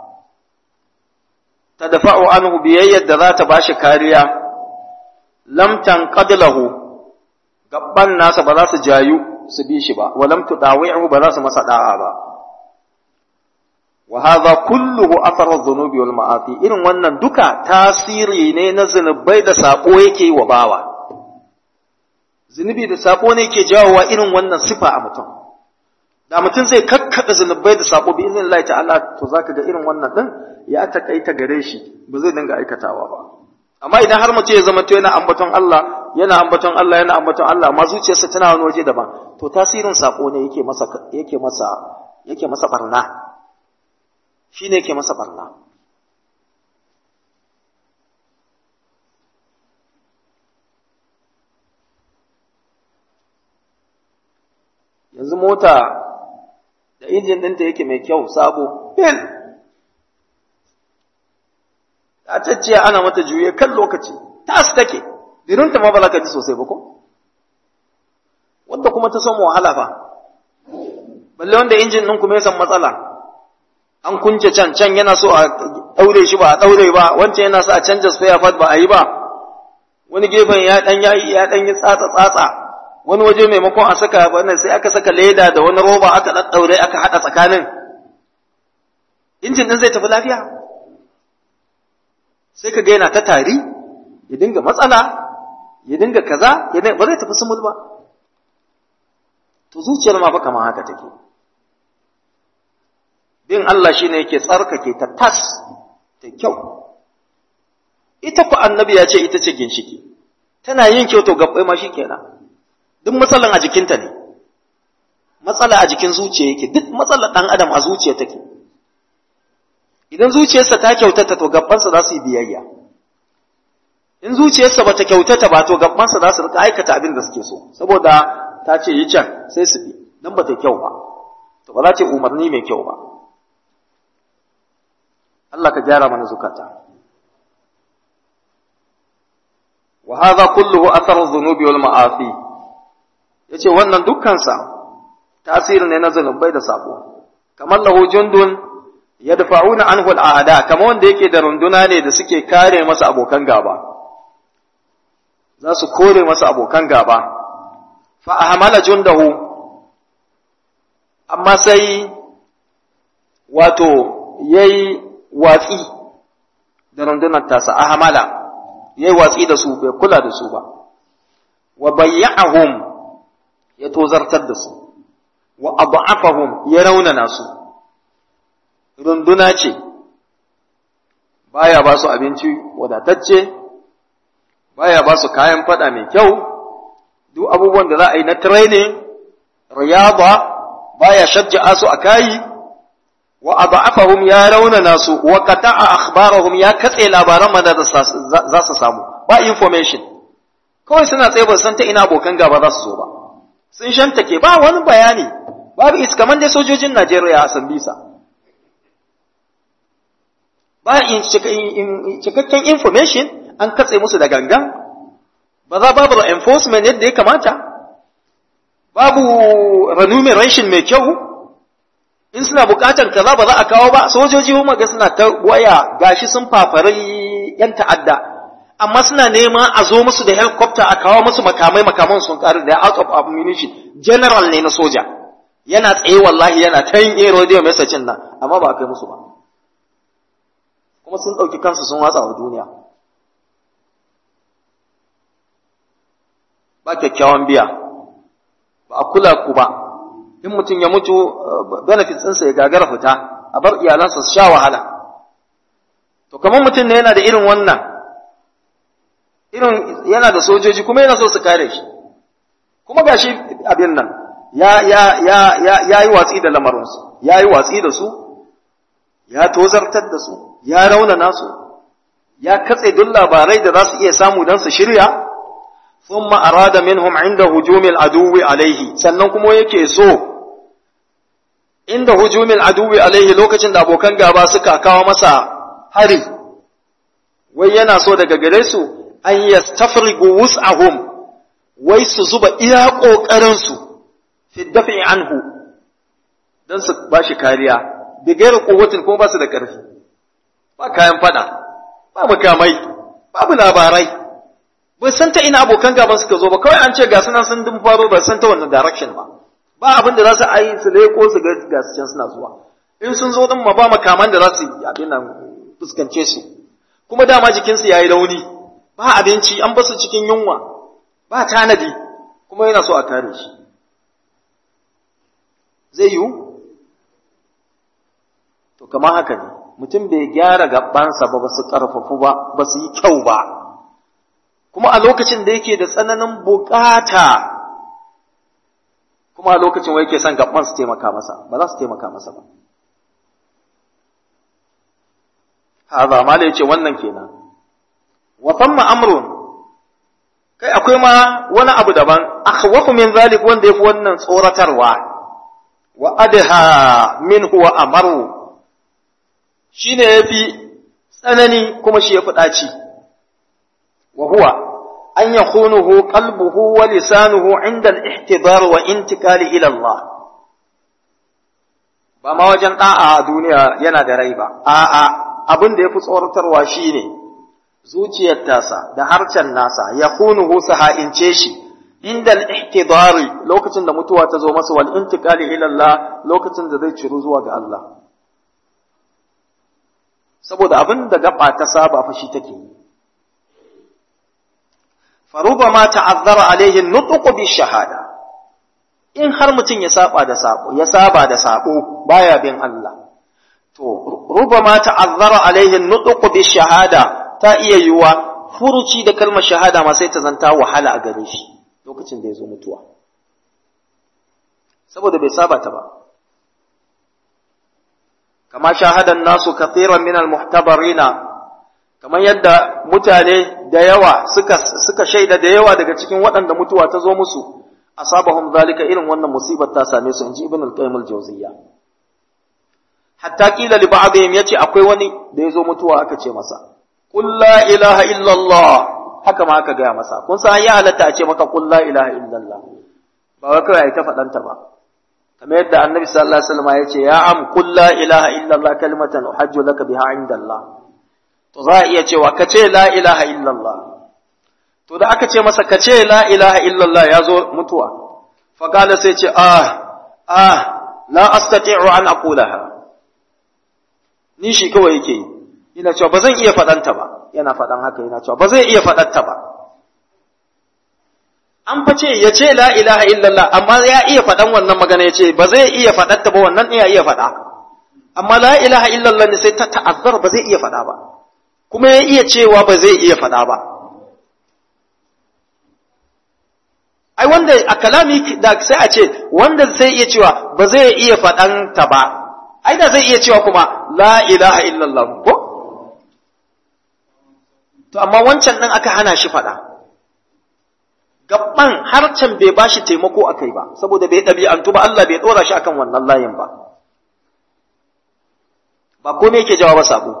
ta dafa'u anhu biyayyar da za ta bashi kariya lam tanqad lahu gabban nasa ba za su jayu su bi shi ba wa lam tudawi'u ba za su masa da'a ba wa hadha kulluhu atharu dhunubi wal ma'asi irin wannan duka tasiri ne na zunubai da sako yake wa bawa zunubi da sako ne yake jawowa irin wannan sifa a mutum da mutum zai kakkada zunubai da sako bi izinin Allah ta'ala to zaka ga irin wannan din ya takaita gare shi ba zai dinga aikatawa ba amma idan har mutum ya zama to yana ambaton Allah yana ambaton Allah yana ambaton Allah amma zuciyarsa tana wani waje daban to tasirin sako ne yake masa yake masa yake masa barna shine yake masa barna yanzu mota da injin ɗinta yake mai kyau sabo fil ta cacciya ana mata juye kan lokaci tas take dirinta ma ba za ka ji sosai ba ko wanda kuma ta samu wahala fa balle wanda injin ɗin kuma ya san matsala an kunce can can yana so a ɗaure shi ba a ɗaure ba wancan yana so a canja spare part ba a yi ba wani gefen ya ɗan ya ɗan yi tsatsa tsatsa wani waje maimakon a saka wannan sai aka saka leda da wani roba aka ɗaɗɗaure aka haɗa tsakanin injin ɗin zai tafi lafiya sai ka ga yana ta tari ya dinga matsala ya dinga kaza ya dinga ba zai tafi sumul ba to zuciyar ma fa kamar haka take bin Allah shine yake tsarkake ta tas ta kyau ita ku annabi ya ce ita ce ginshiki tana yin kyau to gabbai ma shikenan duk matsalan a jikinta ne matsala a jikin zuciya yake duk matsalar ɗan adam a zuciya take idan zuciyarsa ta kyautata to gabbansa za su yi biyayya in zuciyarsa ba ta kyautata ba to gabbansa za su rika aikata abin da suke so saboda ta ce yi can sai su bi dan ba ta kyau ba to ba za ta umarni mai kyau ba Allah ka gyara mana zukata wa hadha kulluhu atharu dhunubi wal ma'asi ya ce wannan dukkansa tasiri ne na zunubai da sabo kamar lahu jundun ya dafa'una anhu al'ada kamar wanda yake da runduna ne da suke kare masa abokan gaba za su kore masa abokan gaba fa ahmala jundahu amma sai wato yayi watsi da rundunar tasa ahmala yayi watsi da su bai kula da su ba wa bayya'ahum ya tozartar da su wa abu'afahum ya raunana su runduna ce baya ba su abinci wadatacce baya ba su kayan fada mai kyau duk abubuwan da za a yi na training riyaba baya shajja'a su a kayi wa abu'afahum ya raunana su wa qata'a akhbarahum ya katse labaran da za su samu ba information kawai suna tsaye ba san ta ina abokan gaba za su zo ba sun shantake ba wani bayani babu is kamar dai sojojin Najeriya a Sambisa ba cikakken information an katse musu da gangan ba za babu enforcement yadda ya kamata babu remuneration mai kyau in suna bukatar kaza ba za a kawo ba sojoji kuma ga suna ta waya gashi sun fafari yan ta'adda amma suna neman a zo musu da helicopter a kawo musu makamai makaman sun karu da out of ammunition general ne na soja yana tsaye wallahi yana ta yin air radio message nan amma ba a kai musu ba kuma sun ɗauki kansu sun watsa wa duniya ba kyakkyawan biya ba a kula ku ba in mutum ya mutu benefits ɗinsa ya gagara fita a bar iyalansa su sha wahala to kamar mutum ne yana da irin wannan irin yana da sojoji kuma yana so su kare shi kuma gashi abin nan ya ya ya ya ya yi watsi da lamarinsu ya yi watsi da su ya tozartar da su ya raunana su ya katse duk labarai da za su iya samu don su shirya thumma arada minhum inda hujumil aduwi alaihi sannan kuma yake so inda hujumil aduwi alaihi lokacin da abokan gaba suka kawo masa hari wai yana so daga gare su an yastafrigu wus'ahum wai su zuba iya kokarin su fi dafi anhu dan su bashi kariya bi gairu quwwatin kuma ba su da karfi ba kayan fada ba makamai babu labarai ba san ta ina abokan gaban suka zo ba kawai an ce ga sunan sun dun faro ba san ta wannan direction ba ba abin da za su ayi su leko su ga ga su can suna zuwa in sun zo din ma ba makaman da za su abin nan fuskance su kuma dama jikinsu yayi launi ba abinci an basu cikin yunwa ba tanadi kuma yana so a kare shi zai yiwu to kamar haka ne mutum bai gyara gabansa ba ba su ƙarfafu ba ba su yi kyau ba kuma a lokacin da yake da tsananin bukata kuma a lokacin wai yake son gaban su taimaka masa ba za su taimaka masa ba haza mala yace wannan kenan wa famma amrun kai akwai ma wani abu daban akhwafu min zalik wanda yafi wannan tsoratarwa wa adha minhu wa amaru shi ne ya fi tsanani kuma shi ya fi ɗaci, wa huwa an ya kunuhu qalbuhu wa lisanuhu inda al-ihtibar wa intikali ila Allah. Ba ma wajen ɗa'a a duniya yana da rai ba, a'a abin da ya fi tsoratarwa shi ne zuciyar tasa da harcen nasa ya kunuhu su ha'ince shi inda al-ihtibari lokacin da mutuwa ta zo masa wal intikali ila Allah lokacin da zai ciru zuwa ga Allah. saboda abin da gaba ta saba fa shi take faruba ma ta'azzara alaihi nutqu bi shahada in har mutum ya saba da sabo ya saba da sabo baya bin Allah to ruba ma ta'azzara alaihi nutqu bi shahada ta iya yiwa furuci da kalmar shahada ma sai ta zanta wahala a gare shi lokacin da ya zo mutuwa saboda bai saba ta ba kama shahadan nasu kathiran min almuhtabarina kamar yadda mutane da yawa suka suka shaida da yawa daga cikin waɗanda mutuwa ta zo musu asabahum zalika irin wannan musibar ta same su inji ibn al-qayyim al-jawziyya hatta kila li ba'dihim yace akwai wani da yazo mutuwa aka ce masa qul la ilaha illa Allah haka ma aka gaya masa kun san ya halatta a ce maka qul la ilaha illa Allah ba wai kawai ai ta faɗanta ba kamar yadda annabi sallallahu alaihi wasallam ya ce ya am qul la ilaha illa Allah kalimatan uhajju laka biha inda Allah to za a iya cewa ka ce la ilaha illa Allah to da aka ce masa ka ce la ilaha illa Allah ya zo mutuwa fa qala sai ce ah ah la astati'u an aqulaha ni shi kawai yake yi yana cewa ba zan iya faɗanta ba yana faɗan haka yana cewa ba zai iya faɗanta ba an fa ce ya ce la ilaha illallah amma ya iya faɗan wannan magana ya ce ba zai iya faɗanta ba wannan iya iya faɗa amma la ilaha illallah ne sai ta ta'azzar ba zai iya faɗa ba kuma ya iya cewa ba zai iya faɗa ba ai wanda a kalami da sai a ce wanda sai iya cewa ba zai iya faɗanta ba ai da zai iya cewa kuma la ilaha illallah ko to amma wancan ɗin aka hana shi faɗa gaban harcen bai ba shi taimako a kai ba saboda bai ɗabi'antu ba Allah bai ɗora shi akan wannan layin ba ba kome yake jawa ba sabo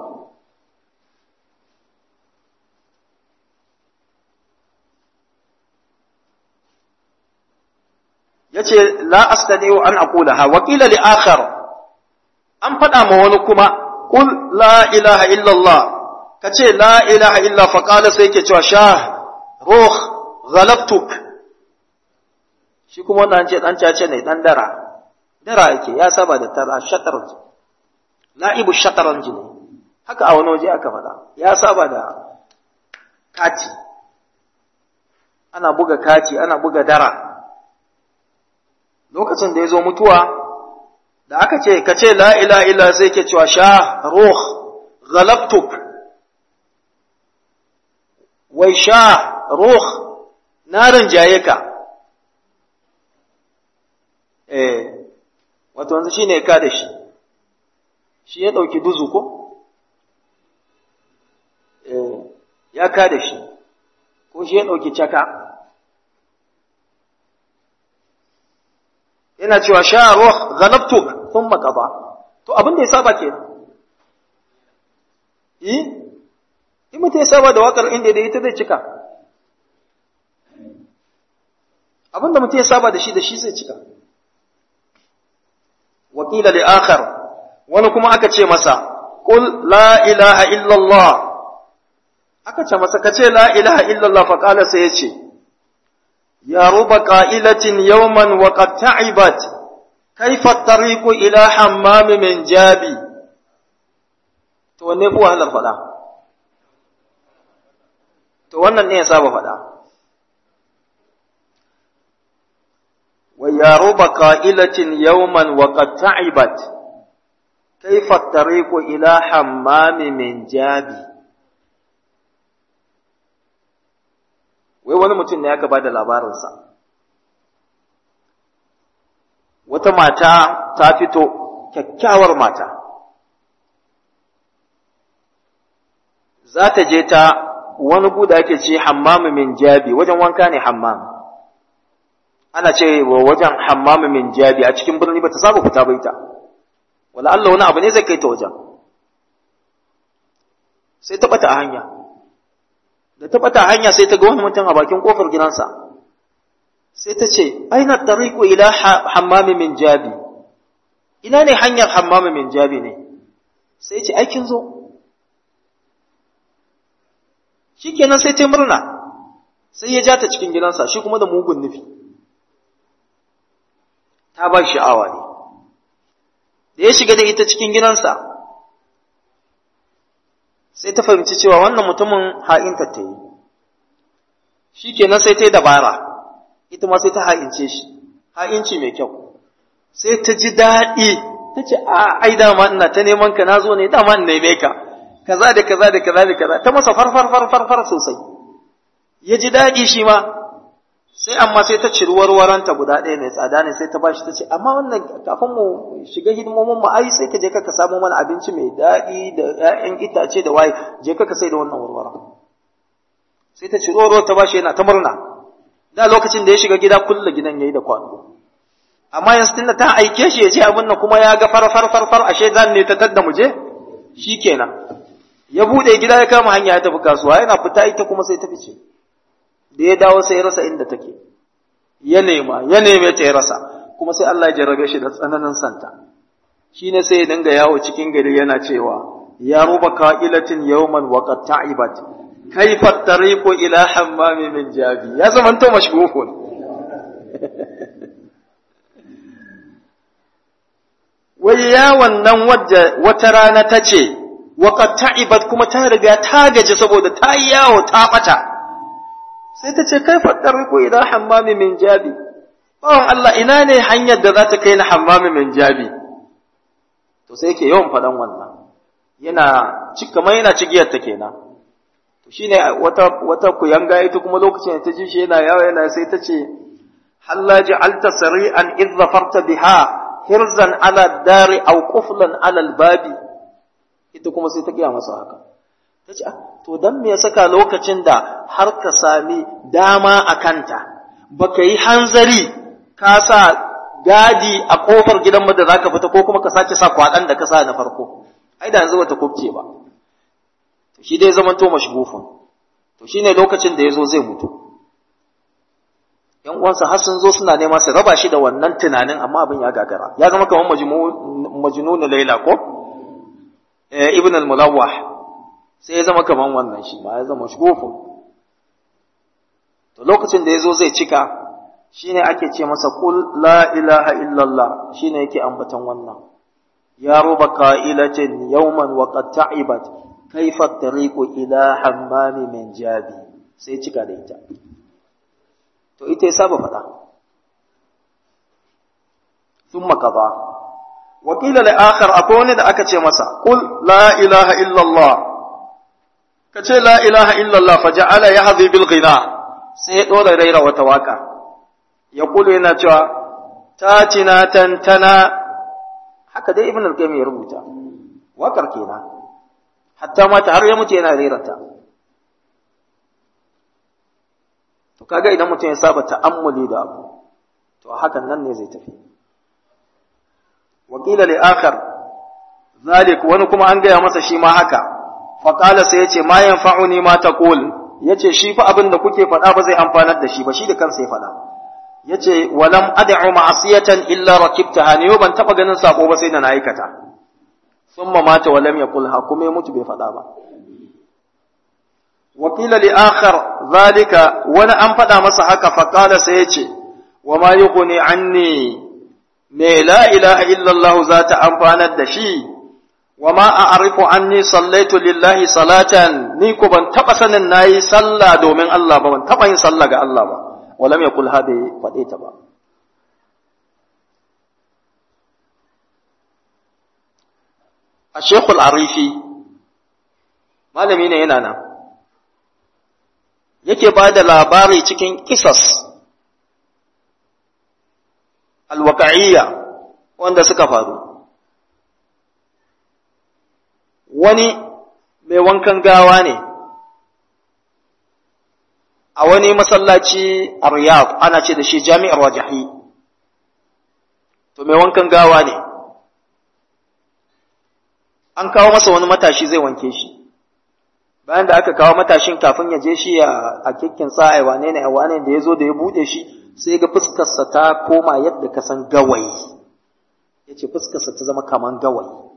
yace la astadiu an aqulaha wa qila li akhar an faɗa ma wani kuma qul la ilaha illallah kace la ilaha illa fa qala sai yake cewa sha ruh ghalabtuk shi kuma wannan ce dan cace ne dan dara dara yake ya saba da tara shatranj la'ibu shatranj ne haka a wani waje aka faɗa ya saba da kati ana buga kati ana buga dara lokacin da ya zo mutuwa da aka ce ka ce la ilaha illa sai ke cewa sha ruh ghalabtuk wai sha ruh na rinjaye ka eh wato wanzu shine ka da shi shi ya dauki duzu ko eh ya ka da shi ko shi ya dauki caka yana cewa sha ruh ghalabtuk thumma qada to abin da ya saba kenan eh in mutum ya saba da wakar inda da ita zai cika abin da mutum ya saba da shi da shi zai cika wakila li akhar wani kuma aka ce masa qul la ilaha illallah aka ce masa kace la ilaha illallah fa qala sai yace ya ruba qa'ilatin yawman wa qad ta'ibat kayfa at-tariqu ila hammam min jabi to wanne fi wahalar fada to wannan ne ya saba fada wa ya ruba qa'ilatin yawman wa qad ta'ibat kayfa at-tariqu ila hammam min jabi wai wani mutum ne aka ba da labarinsa wata mata ta fito kyakkyawar mata za ta je ta wani guda ake ce hammamu min jabi wajen wanka ne hammam ana ce wa wajen hammamu min jabi a cikin birni ba ta saba fita bai ta wala Allah wani abu ne zai kai ta wajen sai ta bata a hanya da ta bata hanya sai ta ga wani mutum a bakin kofar gidansa sai ta ce aina tariqu ila hammami min jabi ina ne hanyar hammami min jabi ne sai ce aikin zo shikenan sai ta murna sai ya ja ta cikin gidansa shi kuma da mugun nufi ta ba sha'awa ne da ya shiga da ita cikin gidansa sai ta fahimci cewa wannan mutumin ha'inta ta yi shi kenan sai ta yi dabara ita ma sai ta ha'ince shi ha'inci mai kyau sai ta ji daɗi ta ce a ai dama ina ta neman ka na zo ne dama in neme ka kaza da kaza da kaza da kaza ta masa farfar farfar far sosai ya ji daɗi shi ma sai amma sai ta ciri warwaranta guda ɗaya mai tsada ne sai ta bashi ta ce amma wannan kafin mu shiga hidimomin mu ai sai ka je ka samu mana abinci mai daɗi da ƴaƴan itace da waye je ka sai da wannan warwara sai ta ciri warwar ta bashi yana ta murna da lokacin da ya shiga gida kulle gidan yayi da kwano amma yanzu tunda ta aike shi ya je abin nan kuma ya ga far far far far ashe zan ne ta tadda mu je shikenan ya bude gida ya kama hanya ya tafi kasuwa yana fita ita kuma sai ta fice da ya dawo sai ya rasa inda take ya nema ya neme ta ya rasa kuma sai Allah ya jarrabe shi da tsananin santa shine sai ya dinga yawo cikin gari yana cewa ya ruba qa'ilatin yawman wa qad ta'ibat kayfa tariqu ila hammami min jabi ya zaman to mashghufun wai ya wannan wata rana ta ce wa qad ta'ibat kuma ta riga ta gaji saboda ta yi yawo ta bata sai ta ce kai faɗar riko ila hammami min jabi bawan Allah ina ne hanyar da za ta kai na hammami min jabi to sai yake yawan faɗan wannan yana kamar yana cigiyar ta kenan to shine wata wata kuyanga ita kuma lokacin da ta ji shi yana yawa yana sai ta ce halla ja'alta sari'an idh zafarta biha hirzan ala dari aw quflan ala albabi ita kuma sai ta gaya masa haka ta ce to dan me ya saka lokacin da har ka sami dama a kanta baka yi hanzari ka sa gadi a kofar gidan da zaka fita ko kuma ka sake sa kwadan da ka sa na farko ai da yanzu bata kubce ba to shi dai zaman to mashgufun to shine lokacin da yazo zai mutu yan uwansa har sun zo suna nema su raba shi da wannan tunanin amma abin ya gagara ya zama kamar majnun laila ko eh ibn al-mulawwah sai ya zama kaman wannan shi ma ya zama shugufun to lokacin da ya zo zai cika shine ake ce masa kul la ilaha illallah shine yake ambatan wannan ya ruba qa'ilatin yawman wa qad ta'ibat kayfa tariqu ila hammami min jabi sai cika da ita to ita ya saba faɗa thumma qada wa qila li akhar akwai wani da aka ce masa qul la ilaha illallah ka ce la ilaha illallah fa ja'ala yahzi bil ghina sai ya dora raira wata waka ya kula yana cewa tatina tantana haka dai ibn al-qayyim ya rubuta wakar kenan hatta mata har ya mutu yana rera ta to kaga idan mutum ya saba ta'ammuli da abu to hakan nan ne zai tafi wakila li akhar zalik wani kuma an gaya masa shi ma haka faqala sai yace ma yanfa'uni ma taqul yace shi fa abin da kuke faɗa ba zai amfanar da shi ba shi da kansa ya faɗa yace walam ad'u ma'siyatan illa rakibtaha ne ban taba ganin sako ba sai da na aikata thumma mata wa lam yaqulha kuma ya mutu bai faɗa ba wakila li akhar zalika wani an faɗa masa haka faqala sai yace wa ma yughni anni me la ilaha illallah za ta amfanar da shi wa ma a'rifu anni sallaitu lillahi salatan ni ko ban taba sanin nayi sallah domin Allah ba ban taba yin sallah ga Allah ba walam yaqul hada fade ta ba Sheikhul Arifi malami ne yana nan yake ba da labari cikin kisas alwaƙa'iyya wanda suka faru wani mai wankan gawa ne a wani masallaci a riyadh ana ce da shi jami'ar wajahi to mai wankan gawa ne an kawo masa wani matashi zai wanke shi bayan da aka kawo matashin kafin ya je shi a kikkin sa'ai wane ne wane da ya zo da ya bude shi sai ga fuskarsa ta koma yadda ka san gawayi ya ce fuskarsa ta zama kaman gawayi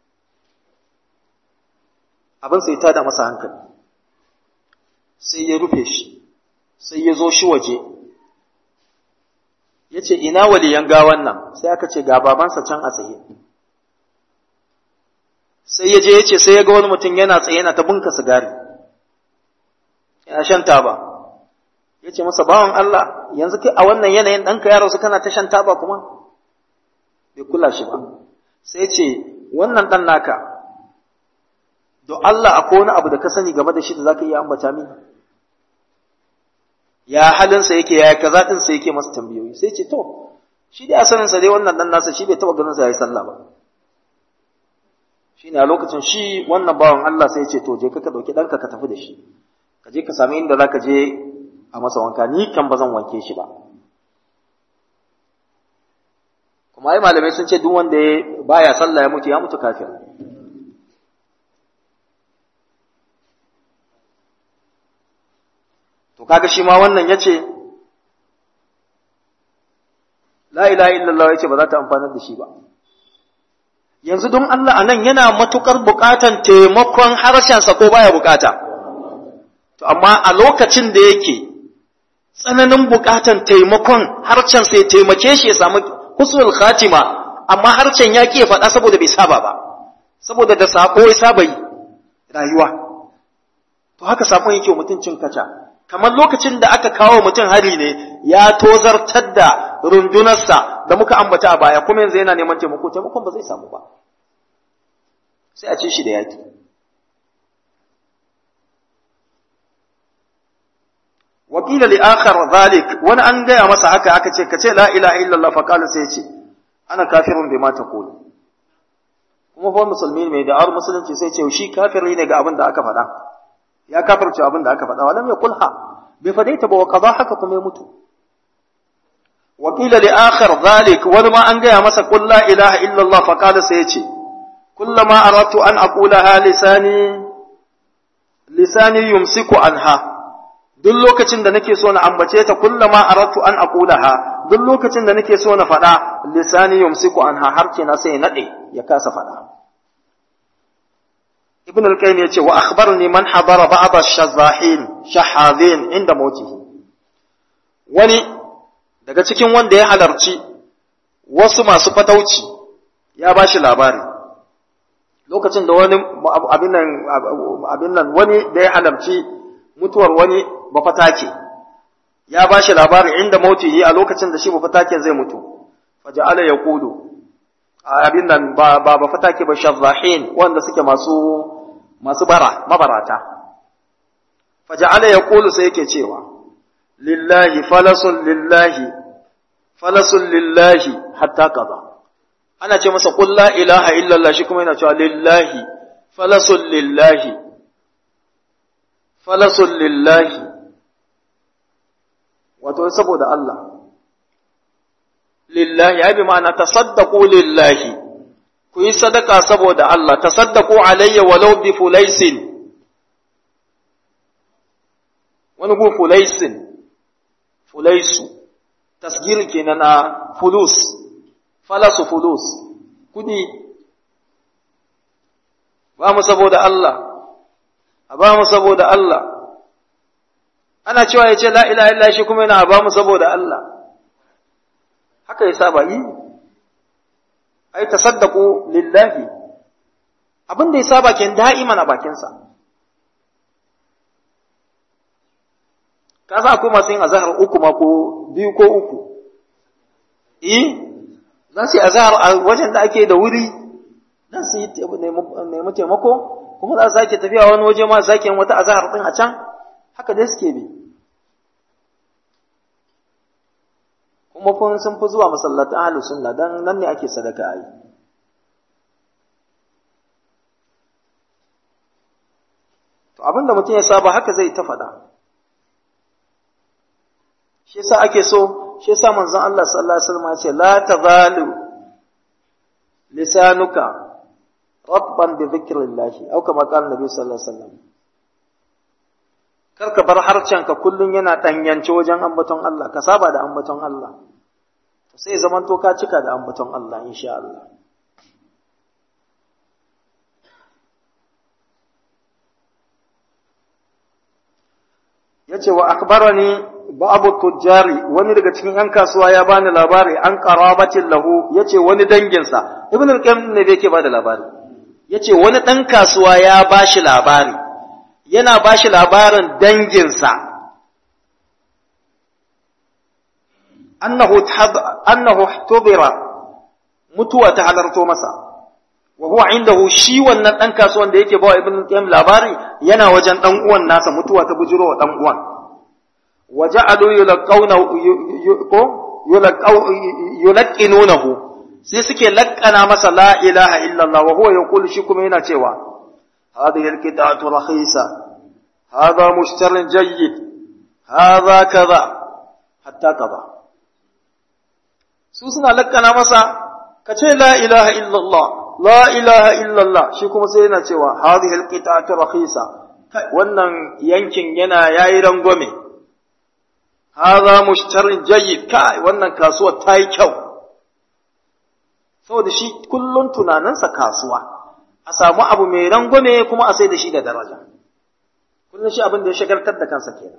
abin sai ta da masa hankali sai ya rufe shi sai ya zo shi waje ya ce ina waliyan gawan nan sai aka ce ga babansa can a tsaye sai ya je ya ce sai ya ga wani mutum yana tsaye yana ta bunka sigari yana shan taba ya ce masa bawan Allah yanzu kai a wannan yanayin ɗanka ya rasu kana ta shan taba kuma bai kula shi ba sai ce wannan ɗan naka don Allah akwai wani abu da ka sani game da shi da za ka iya ambata mini ya halinsa yake ya kaza ɗinsa yake masa tambayoyi sai ce to shi dai a saninsa dai wannan ɗan nasa shi bai taɓa ganin sa ya yi sallah ba shi ne a lokacin shi wannan bawan Allah sai ce to je ka ɗauki ɗanka ka tafi da shi ka je ka sami inda za ka je a masa wanka ni kan ba zan wanke shi ba kuma ai malamai sun ce duk wanda ya baya sallah ya mutu ya mutu kafir to kaga shi ma wannan yace la ilaha illallah yace ba za ta amfanar da shi ba yanzu don Allah anan yana matukar bukatan taimakon harshensa ko baya bukata to amma a lokacin da yake tsananin bukatan taimakon harshen sai taimake shi ya samu husnul khatima amma harshen ya ke faɗa saboda bai saba ba saboda da sako ya saba yi rayuwa to haka sakon yake mutum cin kaca kamar lokacin da aka kawo mutum hari ne ya tozartar da rundunarsa da muka ambata a baya kuma yanzu yana neman taimako taimakon ba zai samu ba sai a ci shi da yaki wakila li akhar zalik wani an gaya masa haka aka ce kace la ilaha illallah fa qala sai ce ana kafirun bima taqul kuma fa musulmi mai da ar musulunci sai ce shi kafiri ne ga abin da aka faɗa ya kafirce abin da aka faɗa walam yaqulha bai fadaita ba wa qada haka kuma ya mutu wakila li akhar zalik wani ma an gaya masa qul la ilaha illallah fa qala sai ce kullama aradtu an aqulaha lisani lisani yumsiku anha duk lokacin da nake so na ambace ta kullama aratu an aqulaha duk lokacin da nake so na faɗa lisani yumsiku anha har na sai ya nade ya kasa faɗa ibn al-qayyim yace wa akhbarni man hadara ba'd ash-shazahin shahadin inda mawtihi wani daga cikin wanda ya halarci wasu masu fatauci ya bashi labari lokacin da wani abin nan abin nan wani da ya halarci mutuwar wani bafatake ya ba shi labarin inda mautihi a lokacin da shi bafataken zai mutu faja'ala ya kudu abin nan ba ba bafatake ba shazzahin wanda suke masu masu bara mabarata faja'ala ya kulu sai yake cewa lillahi falasun lillahi falasun lillahi hatta kaza ana ce masa qul la ilaha illallah shi kuma yana cewa lillahi falasun lillahi falasun lillahi wato saboda Allah lillahi ya bi ma'ana tasaddaqu lillahi ku yi sadaka saboda Allah tasaddaqu alayya walau bi fulaisin wani gu fulaisin fulaisu tasgir kenan na fulus falasu fulus kudi ba mu saboda Allah a ba mu saboda Allah ana cewa ya ce la ilaha illa shi kuma yana ba mu saboda Allah haka ya saba yi ai tasaddaqu lillahi abin da ya saba ken da'iman a bakinsa ka sa akwai masu yin azahar uku ma ko biyu ko uku eh za su yi azahar a wajen da ake da wuri dan su yi nemi taimako kuma za su sake tafiya wani waje ma sake yin wata azahar din a can haka dai suke bi kuma kun sun fi zuwa masallatan ahlus sunna dan nan ne ake sadaka ai to abinda mutum ya saba haka zai ta faɗa shi yasa ake so shi yasa manzon Allah sallallahu alaihi wasallam ya ce la tazalu lisanuka rabban bi dhikrillah au kama qala nabi sallallahu alaihi wasallam kar ka bar harcenka kullun yana danyance wajen ambaton Allah ka saba da ambaton Allah to sai zaman to ka cika da ambaton Allah insha Allah yace wa akhbarani babu tujjari wani daga cikin yan kasuwa ya bani labari an qarabatin lahu yace wani danginsa ibn al-qayyim ne da yake bada labari yace wani dan kasuwa ya bashi labari yana bashi labarin danginsa annahu annahu tubira mutuwa ta halarto masa wa huwa indahu shi wannan dan kasuwan da yake bawa ibn al-qayyim labari yana wajen dan uwan nasa mutuwa ta bujiro wa dan uwan waja'alu yulqawna ko yulqaw yulqinunahu sai suke lakkana masa la ilaha illa Allah wa huwa yaqulu shi kuma yana cewa hadhihi alqita'atu rakhisa hadha mushtarin jayyid hadha kaza hatta kaza su suna lakkana masa ka ce la ilaha illa Allah la ilaha illa Allah shi kuma sai yana cewa hadhihi alqita'atu rakhisa wannan yankin yana yayi rangwame haza mushtarin jayyid kai wannan kasuwar ta yi kyau saboda shi kullun tunaninsa kasuwa a samu abu mai rangwame kuma a sai da shi da daraja kullun shi abin da ya shagaltar da kansa kenan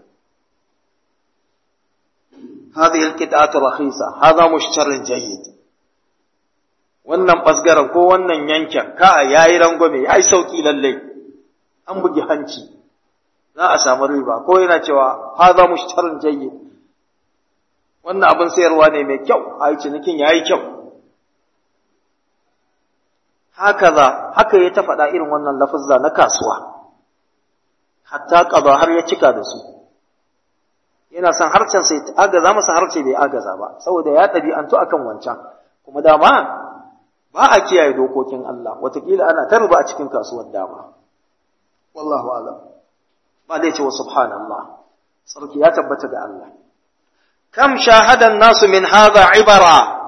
هذه القطعة رخيصة هذا مشتر جيد wannan ɓasgaran ko wannan yankin ka ya yi rangwame ya yi sauƙi lallai an bugi hanci za a samu riba ko yana cewa haza mushtarin jayyid wannan abin sayarwa ne mai kyau a yi cinikin ya yi kyau haka za haka ya ta faɗa irin wannan lafazza na kasuwa hatta ƙaba har ya cika da su yana son harcen sai agaza masa harce bai agaza ba saboda ya ɗabi'antu akan wancan kuma dama ba a kiyaye dokokin Allah watakila ana ta ruba a cikin kasuwar dama wallahu alam ba dai ce wa subhanallah sarki ya tabbata ga Allah kam shahadan nasu min hadha ibara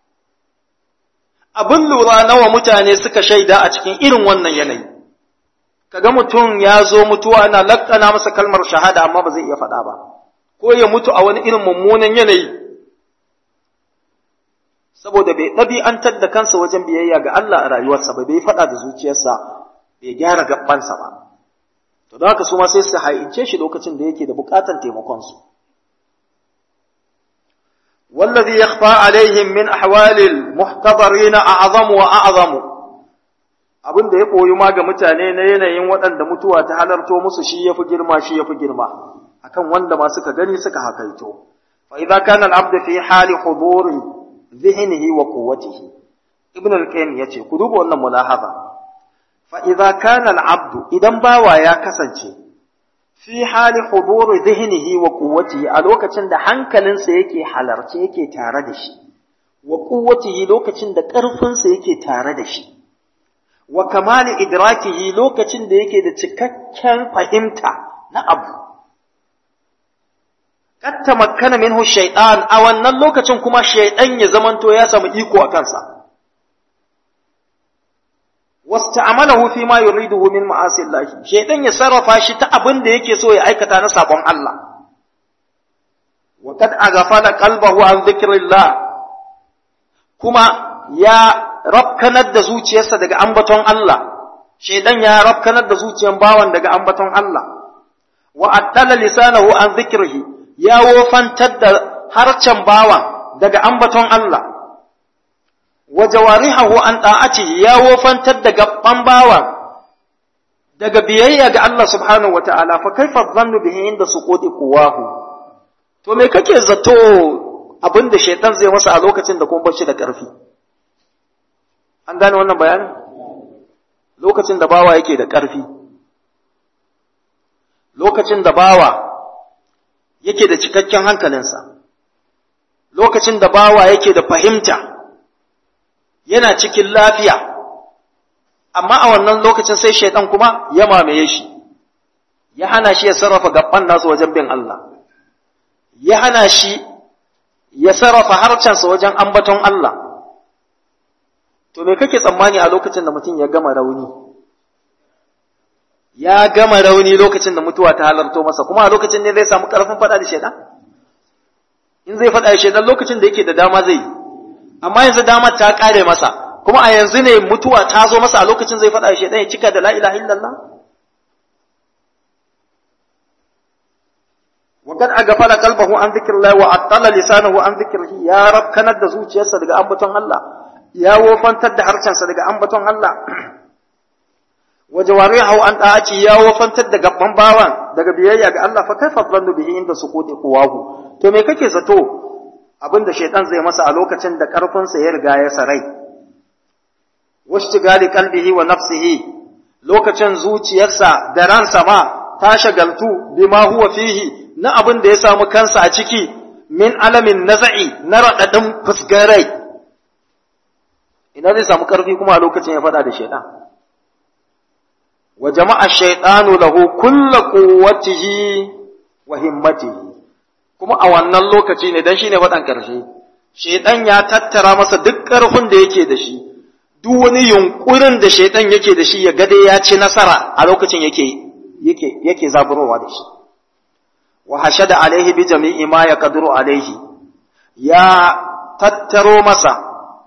abin lura nawa mutane suka shaida a cikin irin wannan yanayi kaga mutum ya zo mutuwa ana lakkana masa kalmar shahada amma ba zai iya faɗa ba ko ya mutu a wani irin mummunan yanayi saboda bai ɗabi'antar da kansa wajen biyayya ga Allah a rayuwarsa ba bai faɗa da zuciyarsa bai gyara gabansa ba to don haka su ma sai su haince shi lokacin da yake da buƙatar taimakonsu والذي يخفى عليهم من أحوال المحتضرين أعظم وأعظم abin da ya koyi ma ga mutane na yanayin waɗanda mutuwa ta halarto musu shi ya fi girma shi ya fi girma akan wanda ma suka gani suka hakaito fa idza kana al-abd fi hali huduri dhihnihi wa quwwatihi ibn al-qayyim yace ku duba wannan mulahaza fa idza kana al-abd idan bawa ya kasance fi hali huduri dhihnihi wa quwwatihi a lokacin da hankalinsa yake halarce yake tare da shi wa quwwatihi lokacin da ƙarfinsa yake tare da shi wa kamali idrakihi lokacin da yake da cikakken fahimta na abu kad tamakkana minhu shaytan a wannan lokacin kuma shaytan ya zamanto ya samu iko a kansa wasta'amalahu fi ma yuriduhu min ma'asi Allah shaytan ya sarrafa shi ta abin da yake so ya aikata na sabon Allah wa kad aghfala qalbahu an dhikrillah kuma ya rafkanar da zuciyarsa daga ambaton Allah shaytan ya rafkanar da zuciyar bawan daga ambaton Allah wa attala lisanahu an dhikrihi ya wofantar da harcen bawan daga ambaton Allah wa jawarihahu an da'atihi ya wofantar da gaban bawan daga biyayya ga Allah subhanahu wata'ala fa kaifa dhannu bihi inda suqudi quwahu to me kake zato abinda shaitan zai masa a lokacin da kuma bashi da karfi an gane wannan bayanin lokacin da bawa yake da karfi lokacin da bawa yake da cikakken hankalinsa lokacin da bawa yake da fahimta yana cikin lafiya amma a wannan lokacin sai shaitan kuma ya mamaye shi ya hana shi ya sarrafa gaban nasu wajen bin Allah ya hana shi ya sarrafa harcensa wajen ambaton Allah to me kake tsammani a lokacin da mutum ya gama rauni ya gama rauni lokacin da mutuwa ta halarto masa kuma a lokacin ne zai samu karfin faɗa da shaitan in zai faɗa da shaitan lokacin da yake da dama zai yi amma yanzu damar ta kare masa kuma a yanzu ne mutuwa ta zo masa a lokacin zai faɗa shi ya cika da la ilaha illallah wa kad agfala qalbahu an dhikrillah wa attala lisanahu an dhikrihi ya rab kanar da zuciyarsa daga ambaton Allah ya wofantar da harshensa daga ambaton Allah wa jawarihu an da'ati ya wofantar da gaban bawan daga biyayya ga Allah fa kaifa dhannu bihi inda suquti quwahu to me kake zato abin da shaitan zai masa a lokacin da ƙarfinsa ya riga ya sarai washtigali qalbihi wa nafsihi lokacin zuciyarsa da ransa ma ta shagaltu bima huwa fihi na abin da ya samu kansa a ciki min alamin naza'i na raɗaɗin fusgarai ina zai samu ƙarfi kuma a lokacin ya faɗa da shaitan wa jama'a shaitanu lahu kulla quwwatihi wa himmatihi kuma a wannan lokaci ne dan shine wadan karshe shedan ya tattara masa duk karfin da yake da shi duk wani yunkurin da shedan yake da shi ya gade ya ci nasara a lokacin yake yake yake zaburowa da shi wa hashada alaihi bi jami'i ma yaqdiru alaihi ya tattaro masa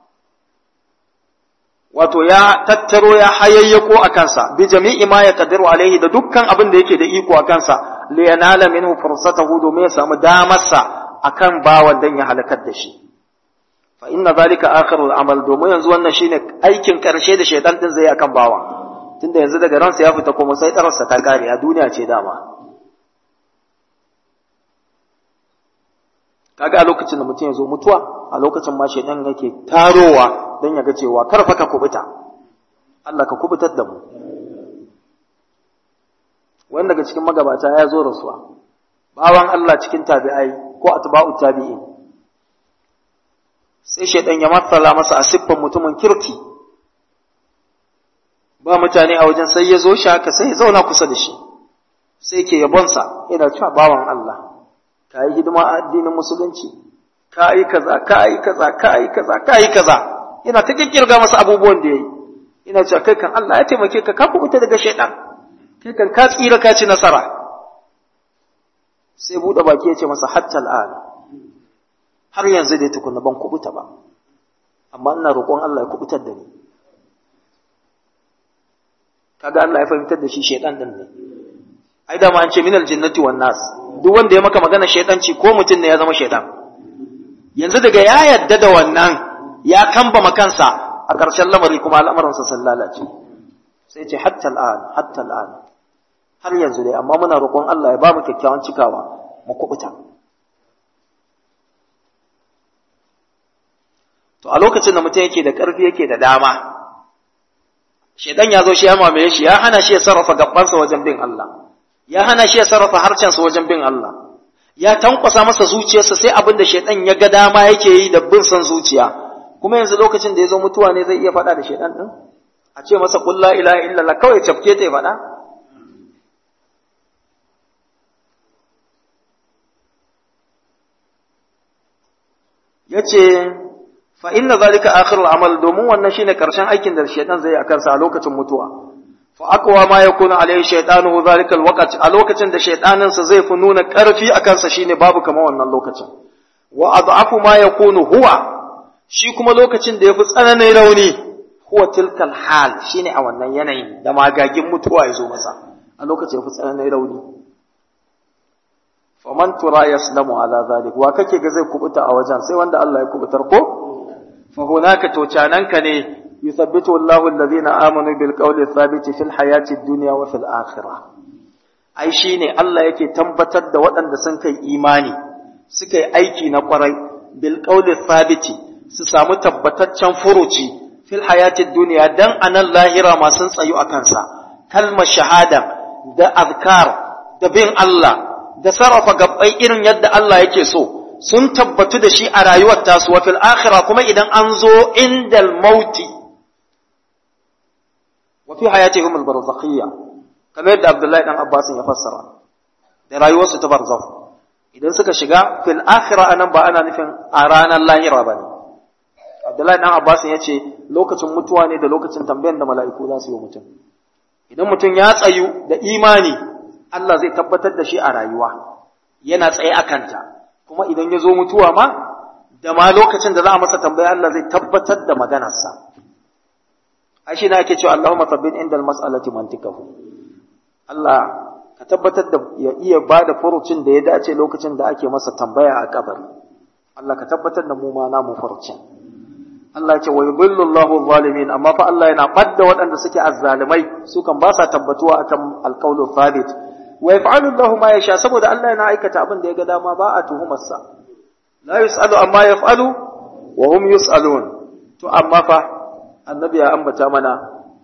wato ya tattaro ya hayayyako a kansa bi jami'i ma yaqdiru alaihi da dukkan abin da yake da iko a kansa liyanala minhu fursatahu domin ya samu damarsa akan bawan dan ya halakar da shi fa inna zalika akhirul amal domin yanzu wannan shine aikin karshe da shaytan din zai akan bawa tunda yanzu daga ransa ya fita kuma sai tararsa ta kare a duniya ce dama kaga a lokacin da mutum ya zo mutuwa a lokacin ma shaytan yake tarowa dan ya ga cewa karfa ka kubuta Allah ka kubutar da mu wani daga cikin magabata ya zo rasuwa bawan Allah cikin tabi'ai ko atba'u tabi'in sai shaidan ya matsala masa a siffan mutumin kirki ba mutane a wajen sai ya zo shi haka sai ya zauna kusa da shi sai ke yabonsa yana cewa bawan Allah ka yi hidima a addinin musulunci ka yi kaza ka yi kaza ka yi kaza ka yi kaza yana ta kikkirga masa abubuwan da ya yi yana cewa kai kan Allah ya taimake ka ka kubuta daga shaidan kai kan ka tsira ka ci nasara sai buɗe baki ya ce masa hatta al'an har yanzu dai tukunna ban kubuta ba amma ina roƙon Allah ya kubutar da ni kaga Allah ya fahimtar da shi shaidan din ne ai da ma an ce minal jinnati wan nas duk wanda ya maka magana shaidanci ko mutum ne ya zama shaidan yanzu daga ya yadda da wannan ya kamba makansa a ƙarshen lamari kuma al'amuransa sun lalace sai ce hatta al'an hatta al'an har yanzu dai amma muna roƙon Allah ya ba mu kyakkyawan cikawa mu kubuta to a lokacin da mutum yake da ƙarfi yake da dama shedan ya zo shi ya mamaye shi ya hana shi ya sarrafa gabansa wajen bin Allah ya hana shi ya sarrafa harcensa wajen bin Allah ya tankwasa masa zuciyarsa sai abin da shedan ya ga dama yake yi da bin son zuciya kuma yanzu lokacin da ya zo mutuwa ne zai iya faɗa da shedan din a ce masa qul la ilaha illallah kawai cafke ta ya faɗa yace fa inna zalika akhirul amal domin wannan shine karshen aikin da shaytan zai yi akan sa a lokacin mutuwa fa aqwa ma yakunu alayhi shaytanuhu zalika alwaqt a lokacin da shaytanin sa zai fi nuna karfi akan sa shine babu kamar wannan lokacin wa ad'afu ma yakunu huwa shi kuma lokacin da yafi tsananin rauni huwa tilkal hal shine a wannan yanayin da magagin mutuwa ya zo masa a lokacin yafi tsananin rauni faman tura yaslamu ala zalik wa kake ga zai kubuta a wajen sai wanda Allah ya kubutar ko fa hunaka to cananka ne yuthabbitu Allahu alladhina amanu bil qawli thabiti fil hayati dunya wa fil akhirah ai shine Allah yake tabbatar da waɗanda sun kai imani suka yi aiki na kwarai bil qawli thabiti su samu tabbataccen furuci fil hayati dunya dan anan lahira ma sun tsayu akan sa kalmar shahada da azkar da bin Allah da sarrafa gabbai irin yadda Allah yake so sun tabbatu da shi a rayuwar tasu wa fil akhirah kuma idan an zo indal mauti wa fi hayatihim al barzakhiyya kamar yadda Abdullahi dan Abbas ya fassara da rayuwarsu ta barzakh idan suka shiga fil akhirah anan ba ana nufin a ranar lahira bane Abdullahi dan Abbas ya ce lokacin mutuwa ne da lokacin tambayar da mala'iku za su yi mutum idan mutum ya tsayu da imani Allah zai tabbatar da shi a rayuwa yana tsaye a kanta kuma idan ya zo mutuwa ma da ma lokacin da za a masa tambaya Allah zai tabbatar da maganarsa ai shi na ake cewa Allahumma tabbin inda mas'alati mantikahu Allah ka tabbatar da ya iya ba da furucin da ya dace lokacin da ake masa tambaya a kabari Allah ka tabbatar da mu ma namu furucin Allah ce wa yudhillu Allahu zalimin amma fa Allah yana badda waɗanda suke azzalimai su kan ba sa tabbatuwa akan alqawlu thabit wa yaf'alu Allahu ma yasha saboda Allah yana aikata abin da ya ga dama ba a tuhumar sa la yusalu amma yaf'alu wa hum yusalun to amma fa annabi ya ambata mana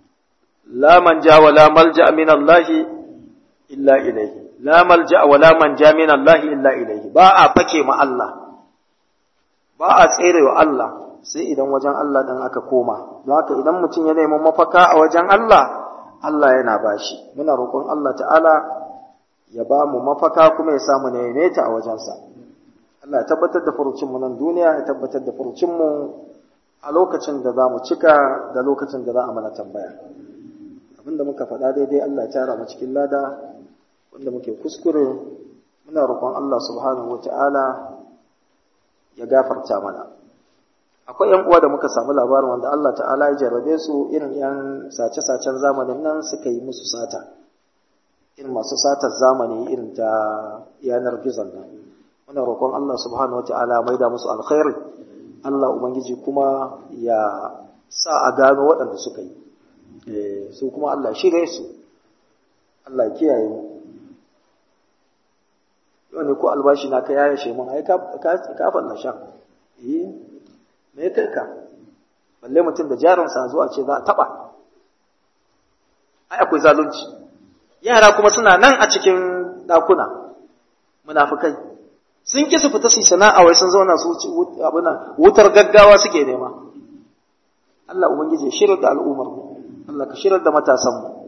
la manja wa la malja min Allah illa ilayhi la malja wa la manja min Allah illa ilayhi ba a fake ma Allah ba a tsere wa Allah sai idan wajen Allah dan aka koma don haka idan mutum ya nemi mafaka a wajen Allah Allah yana bashi muna roƙon Allah ta'ala ya ba mu mafaka kuma ya samu neme ta a wajensa Allah ya tabbatar da furucinmu nan duniya ya tabbatar da furucinmu a lokacin da za mu cika da lokacin da za a mana tambaya abinda muka faɗa daidai Allah ya tara mu cikin lada wanda muke kuskure muna roƙon Allah subhanahu wata'ala ya gafarta mana akwai yan uwa da muka samu labarin wanda Allah ta'ala ya jarrabe su irin yan sace-sacen zamanin nan suka yi musu sata irin masu satar zamani irin ta yanar gizon nan muna roƙon Allah subhanahu wata'ala mai da musu alkhairi Allah ubangiji kuma ya sa a gano waɗanda suka yi su kuma Allah shirye su Allah kiyaye mu yau ne ko albashi na ka yaya shi mun ai ka falla shan eh me ya kai ka balle mutum da jarinsa zuwa ce za a taɓa ai akwai zalunci yara kuma suna nan a cikin ɗakuna munafukai sun ƙi su fita su sana'a wai sun zauna su abuna wutar gaggawa suke nema Allah ubangiji ya shirar da al'ummar mu Allah ka shirar da matasan mu